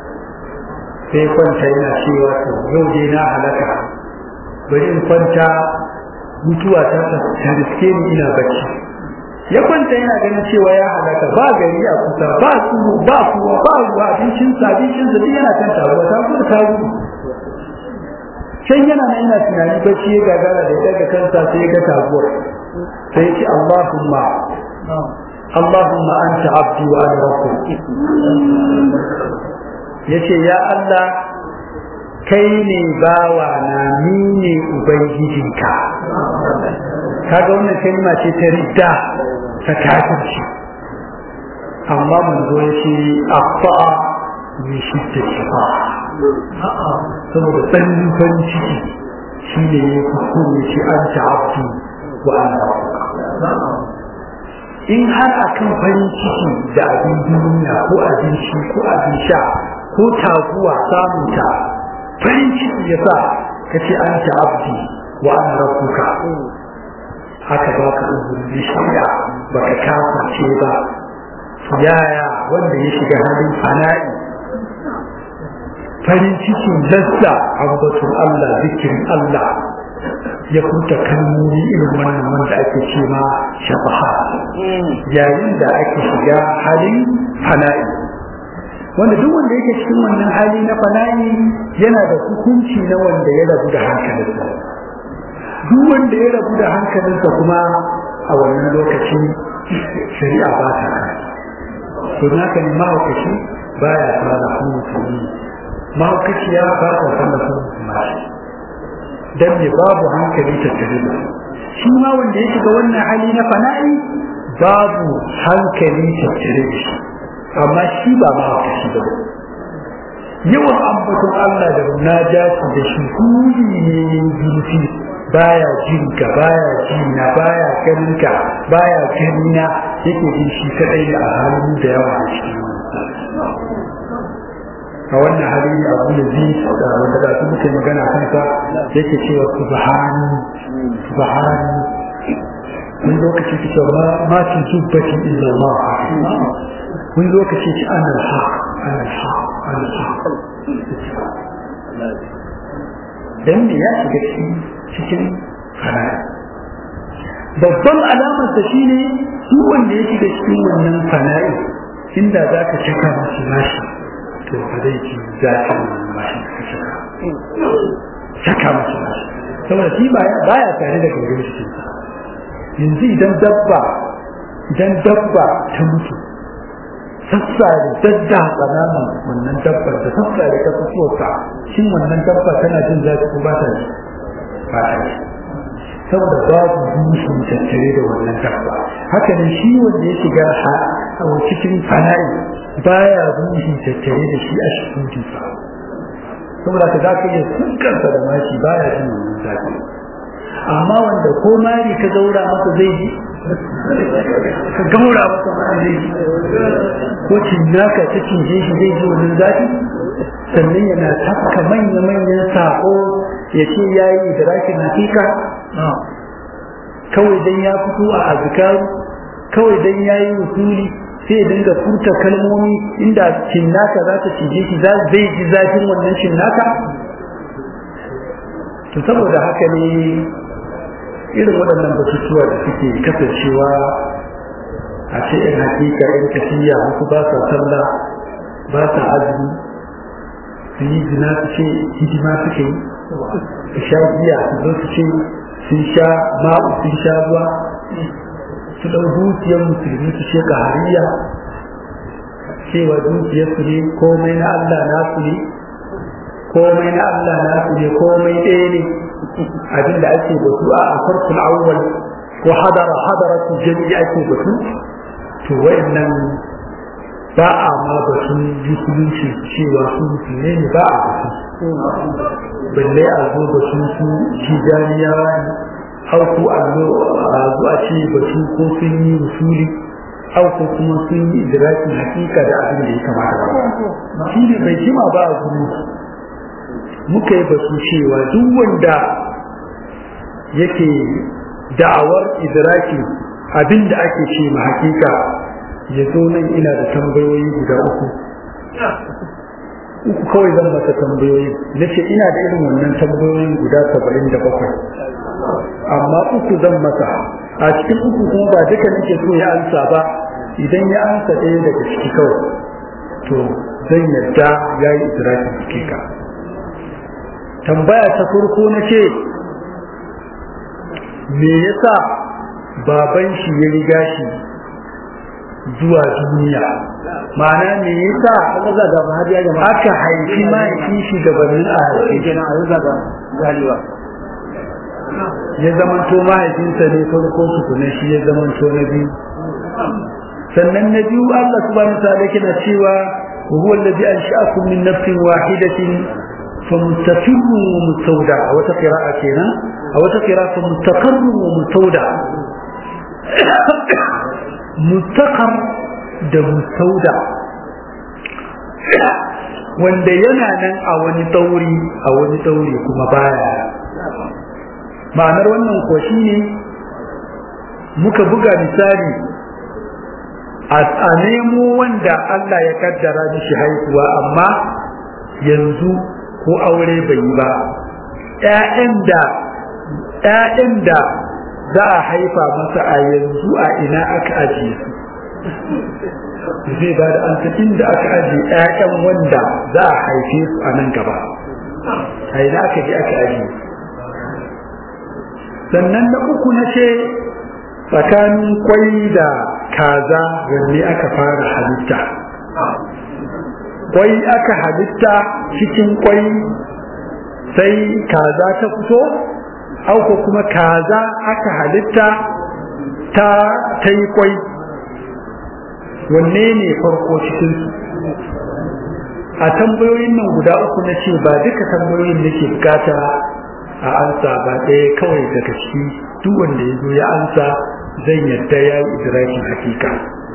sai kwanta yana cewa to yau dai na halaka bari in kwanta mutuwa ta ta riske ni ina bacci ya kwanta yana ganin cewa ya halaka ba gari a kusa ba su ba kuwa ba ruwa abincin sa abincin sa yana kan taruwa ta kuma ta gudu can yana nan yana tunani bacci ya gagara da ya daga kansa sai ya ga taguwar sai ya ce Allahumma Allahumma anta abdi wa ana rabbuk yace ya Allah kai ne bawa na ni ne ubangijinka kaga wannan kalma ce ta ridda ta kafirci amma mun zo yace afa min shiddati fa saboda tsanin farin ciki shine ya kuskure shi anta abdi wa ana rabbuka in har akan farin ciki da abin duniya ko abin shi ko abin sha ko taguwa samunta farin ciki ya sa ka ce an ta abdi wa an rabbuka haka ba ka umarni shirya ba ka kaface ba yaya wanda ya shiga halin fana'i farin cikin lassa ambatun Allah zikirin Allah ya furta kalmomi irin wannan wanda ake ce ma shafaha yayin da ake shiga halin fana'i wanda duk wanda yake cikin wannan hali na fana'i yana da hukunci na wanda ya rabu da hankalinsa duk wanda ya rabu da hankalinsa kuma a wannan lokaci shari'a ba ta to naka ne mahaukaci baya fara mutum mahaukaciya ba ta fara mutum dan me babu hankali tattare da shi ma wanda ya shiga wannan hali na fana'i babu hankali tattare da shi amma shi ba ma haka shi ba yawan ambaton Allah da munajati da shi huli ne zurfi baya jin ka baya ji na baya ganin ka baya gani na yake jin shi kadai da a halin da yawa a cikin a wannan hali ne abu da zai da wanda da su muke magana kansa yake cewa subhani subhani wani lokaci ki cewa ma ci zubbati illa Allah wani lokaci ci ana haq ana haq ana haq dan ne ya shiga cikin cikin fana'i babban alamar sa shine duk wanda ya shiga cikin wannan fana'i inda za ka cika mashi mashi to ba zai ci zafin wannan mashi ka cika cika mashi mashi saboda shi baya tare da gangan cikin sa yanzu idan dabba idan dabba ta mutu sassare dadda tsananin wannan dabbar da sassare ta fitowarsa shin wannan dabba tana jin zafi ko ba ta ji ba ta ji saboda babu dushin tattare da wannan dabba haka ne shi wanda ya shiga a cikin fana'i baya dushin tattare da shi a cikin jifa saboda ka za ka iya sunkarsa da mashi baya jin wannan zafi amma wanda ko mari ka zaura masa zai ji ka gaura masa mara zai ji ko cinnaka ta cinje shi zai ji wannan zafi sannan yana tafka manya-manyan sako ya ce ya yi idrakin hakika kawai dan ya fito a azkaru kawai dan ya yi usuli sai ya dinga furta kalmomi inda cinnaka za ta cije shi zai ji zafin wannan cinnaka to saboda haka ne irin waɗannan batutuwa da suke kasancewa a ce in hakika in tafiya wasu ba sa sallah ba sa azumi su yi zina su ce hidima suke yi su sha giya su zo su ce sun sha ma'u sun sha ruwa su ɗau dukiyar musulmi su ce hariya cewa dukiyarsu ne komai na Allah nasu ne komai na Allah nasu ne komai ɗaya ne abin da ake batu a farkon awwal ko hadara hadaratu jami'i ake batu to wayannan ba a ma batun musulunci cewa su musulmi ne ba a batu balle a zo batun su tijaniyawa ne hau ko a zo a zo a ce batu ko sun yi musuli hau ko kuma sun yi idrakin hakika da abin da ya kamata ba shi ne bai jima ba a gudu muka yi batu cewa duk wanda yake da'awar idraki abin da ake ce ma hakika ya zo nan ina da tambayoyi guda uku uku kawai zan masa tambayoyi na ce ina da irin wannan tambayoyin guda saba'in da bakwai amma uku zan masa a cikin uku kuma ba duka nake so ya ansa ba idan ya ansa ɗaya daga ciki kawai to zan yadda ya yi idrakin hakika tambaya ta farko na ce me yasa baban shi ya riga shi zuwa duniya ma'ana me yasa aka haifi mahaifin shi gabanin a haife ya zamanto mahaifinsa ne farko tukuna shi ya zamanto na biyu sannan na biyu Allah subhanahu wa ta'ala yana cewa huwa alladhi ansha'akum min nafsin wahidatin فمستقر ومستودع أو قراءة كنا أو قراءة مستقر ومستودع مستقر da mustauda wanda yana nan a wani tauri a wani tauri kuma baya ma'anar wannan ko ne muka buga misali a nemo wanda Allah ya kaddara mishi haihuwa amma yanzu ko aure bai yi ba ‘ya'yan da ‘ya'yan da za a haifa masa a yanzu a ina aka ajiye su zai ba da an inda aka ajiye ‘ya'yan wanda za a haife su a nan gaba a ina aka je aka ajiye sannan na uku na ce tsakanin kwai da kaza wanne aka fara halitta kwai aka halitta cikin kwai sai kaza ta fito auko kuma kaza aka halitta ta ta yi kwai wanne ne farko cikin su a tambayoyin nan guda uku na ce ba duka tambayoyin nake bukata a ansa ba ɗaya kawai daga ciki duk wanda ya zo ya ansa zan yadda ya yi idrakin hakika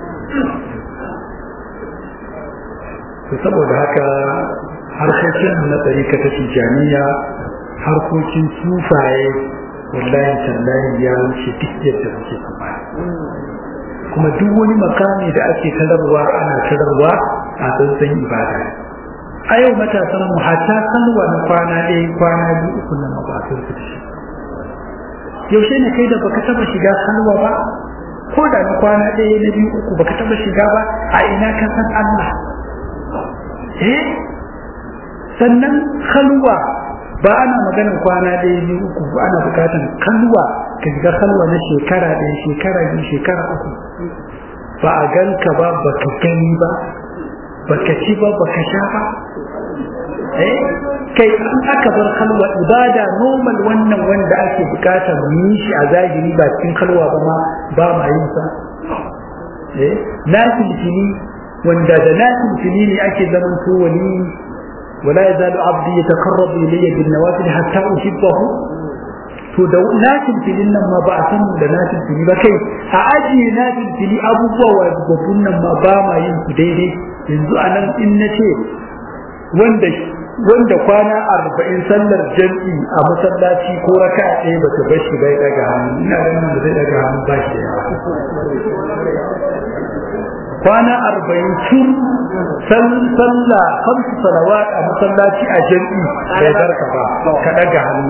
to saboda haka harkokin na tsarika ta tijaniya harkokin sufaye wallahi tallahi ya wuce duk yadda muke tsammani kuma duk wani makami da ake tararwa ana tararwa a tsantsan ibada a yau matasan mu hatta salwa na kwana ɗaya kwana biyu uku na mabasin su shi yaushe ne kai da baka taba shiga salwa ba ko da na kwana ɗaya na biyu uku baka taba shiga ba a ina ka san Allah eh sannan halwa ba ana maganar kwana ɗaya biyu uku ba ana bukatar kalwa ka shiga kalwa na shekara ɗaya shekara biyu shekara uku ba a ganka ba ba ka gani ba ba ka ci ba ba ka sha ba eh kai an aka bar kalwa ibada normal wannan wanda ake bukata mu yi shi a zahiri ba cikin kalwa ba ma ba ma yin sa eh na tilfili wanda da na tilfili ne ake zaman to wani ولا يزال عبدي يتقرب الي بالنوافل حتى احبه to da natin filin nan ma ba a san da natin fili ba kai a ajiye natin fili abubuwa wa babbun nan ma ba ma yin su daidai yanzu a nan in na ce wanda wanda kwana arba'in sallar jam'i a masallaci ko raka ɗaya ba ta bar shi bai daga hannu ina ganin da zai daga hannu ba shi da yawa kwana arba'in tun sallah kamsu salawat a masallaci a jam'i bai barka ba ka daga hannu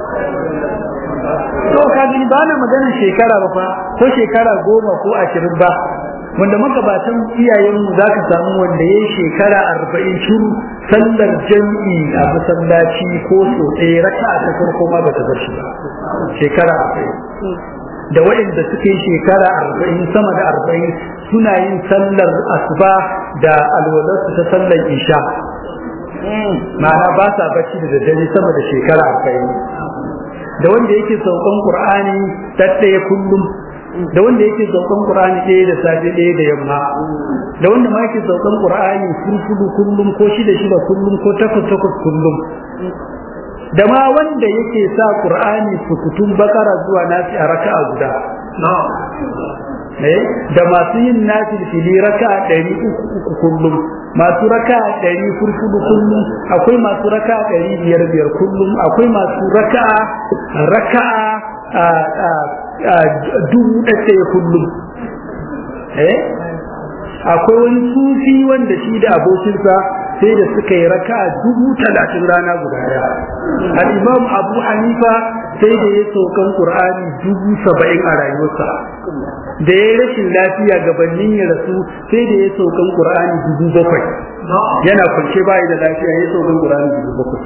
to ka gani ba na magana shekara ba fa ko shekara goma ko ashirin ba wanda magabatan iyayenmu za ka samu wanda ya yi shekara arba'in shuru sallar jam'i a masallaci ko so ɗaya raka a ta farko ma ba ta bar shi ba shekara arba'in da waɗanda suke shekara arba'in sama da arba'in suna yin sallar asuba da alwalarsu ta sallar isha ma'ana ba sa bacci da daddare sama da shekara arba'in da wanda yake saukan qur'ani ɗaɗɗaya kullum da wanda yake saukan qur'ani ɗaya da safe ɗaya da yamma da wanda ma yake saukan qur'ani fulfulu kullum ko shida shida kullum ko takwas takwas kullum da ma wanda yake sa qur'ani sukutun bakara zuwa nasi a raka'a guda eh da masu yin nasi fili raka'a ɗari uku uku kullum masu raka'a ɗari furfudu kullum akwai masu raka'a ɗari biyar biyar kullum akwai masu raka'a raka'a dubu ɗaya kullum eh akwai wani sufi wanda shi da abokinsa sai da suka yi raka dubu talatin rana guda daya al-imam abu hanifa sai da ya saukan qur'ani dubu saba'in a rayuwarsa da ya rashin lafiya gabanin ya rasu sai da ya saukan qur'ani dubu bakwai yana kwance bayi da lafiya ya saukan qur'ani dubu bakwai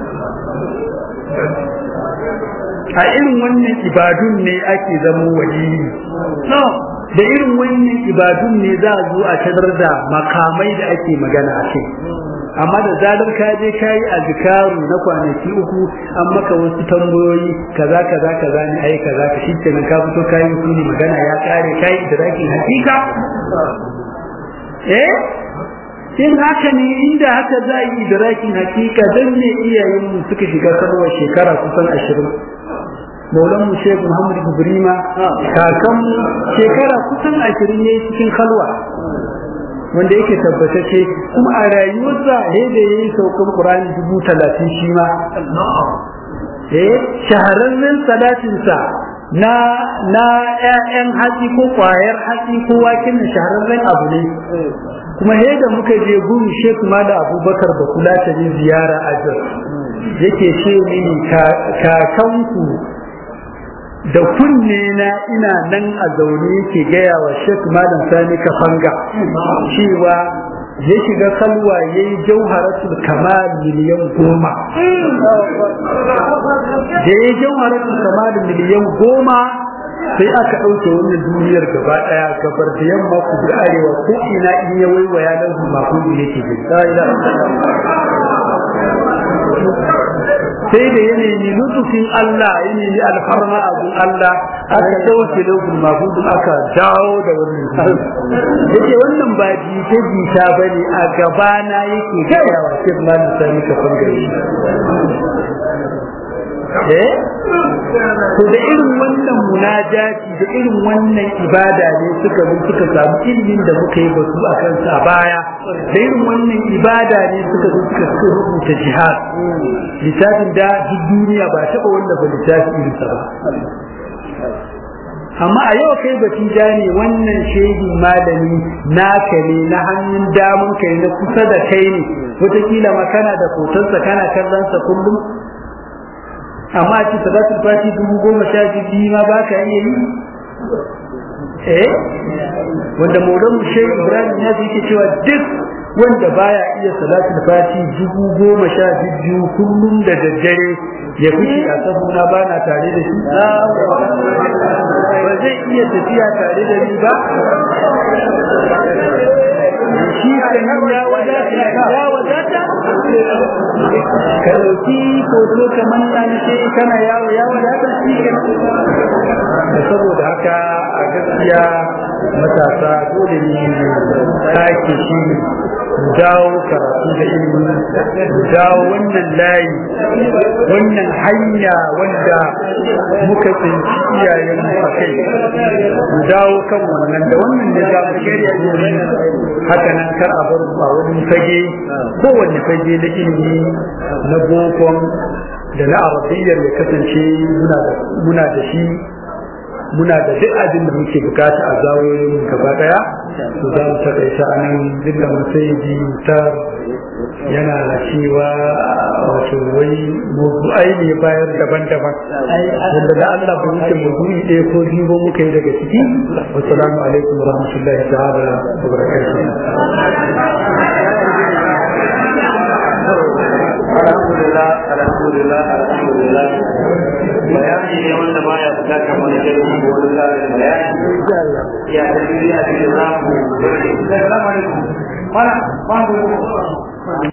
a irin wannan ibadun ne ake zama wali da irin wannan ibadun ne za a zo a tadar da makamai da ake magana a kai amma da zalar ka je ka yi azkaru na kwanaki uku an maka wasu tambayoyi kaza kaza kaza ne ai kaza ka shi kenan ka fito ka yi ne magana ya kare ka yi idrakin hakika eh in haka ne inda haka za a yi idrakin hakika dan ne iyayenmu suka shiga sarwa shekara kusan ashirin maulan mu shek muhammad ibrima kakan shekara kusan ashirin ne cikin kalwa wanda yake tabbatacce kuma a rayuwarsa he da yayi saukan qur'ani dubu talatin shi ma eh shahararren salatinsa na na ƴaƴan hatsi ko ƙwayar hatsi ko waken na shahararren abu ne kuma he da muka je gun shek ma da abubakar ba kula ta ne ziyara a yake ce mini kakanku da kunne na ina nan a zaune yake gaya wa Sheikh Malam Sani Kafanga cewa ya shiga kalwa ya yi jauharatul kamal miliyan goma da ya yi jauharatul kamal miliyan goma sai aka ɗauke wannan duniyar gaba ɗaya gabar da yamma ku da arewa ko ina in ya waiwaya nan su makon yake jin sai da ya nemi lutufin Allah ya nemi alfarma abun Allah aka dauke lokacin mabudin aka dawo da wannan yake wannan ba jita jita bane a gabana yake gaya wa shi ma ni sani ka fangare eh to da irin wannan munajati da irin wannan ibada ne suka zo suka samu ilimin da muka yi batu a kansa a baya da irin wannan ibada ne suka zo suka rubuta jihad littafin da duk duniya ba taɓa wanda ba littafi irinsa ba amma a yau kai batija ne wannan shehi malami naka ne na hannun damun kai na kusa da kai ne wataƙila ma kana da hotonsa kana kallon sa kullum amma a ce salatul fati dubu goma sha biyu ma ba ka iya yi eh wanda maulan shehi ibrahim ya yake cewa duk wanda baya iya salatul fati dubu goma sha biyu kullum da daddare ya fice a sahuna ba na tare da shi ba zai iya tafiya tare da ni ba shi kan ya wadata ya wadata ka dauki hoto kamar na ce kana yawo ya wadata shi kan saboda haka a gaskiya matasa dole ne sake shi mu dawo karatu da ilimi mu dawo wannan layi wannan hanya wanda muka tsinci iyayen mu a kai mu dawo kan wannan da wannan da za mu shirya domin haka nan kar a bar ba wani fage kowanne fage na ilimi na bokon da na arabiyyar ya kasance muna da shi muna da duk abin da muke bukata a zawoyin gaba daya to za mu takaita a nan duk da musayi ta yana cewa wato wai mawdu'ai ne bayar daban-daban wanda da Allah ba wuce mawdu'i ɗaya ko biyu ba muka yi daga ciki wassalamu alaikum wa rahmatullahi ta'ala wa barakatuh alhamdulillah alhamdulillah alhamdulillah bayani ne wanda baya fita kamar jirgin ko wani tsarin bayani ya tafi a cikin zamu assalamu alaikum mana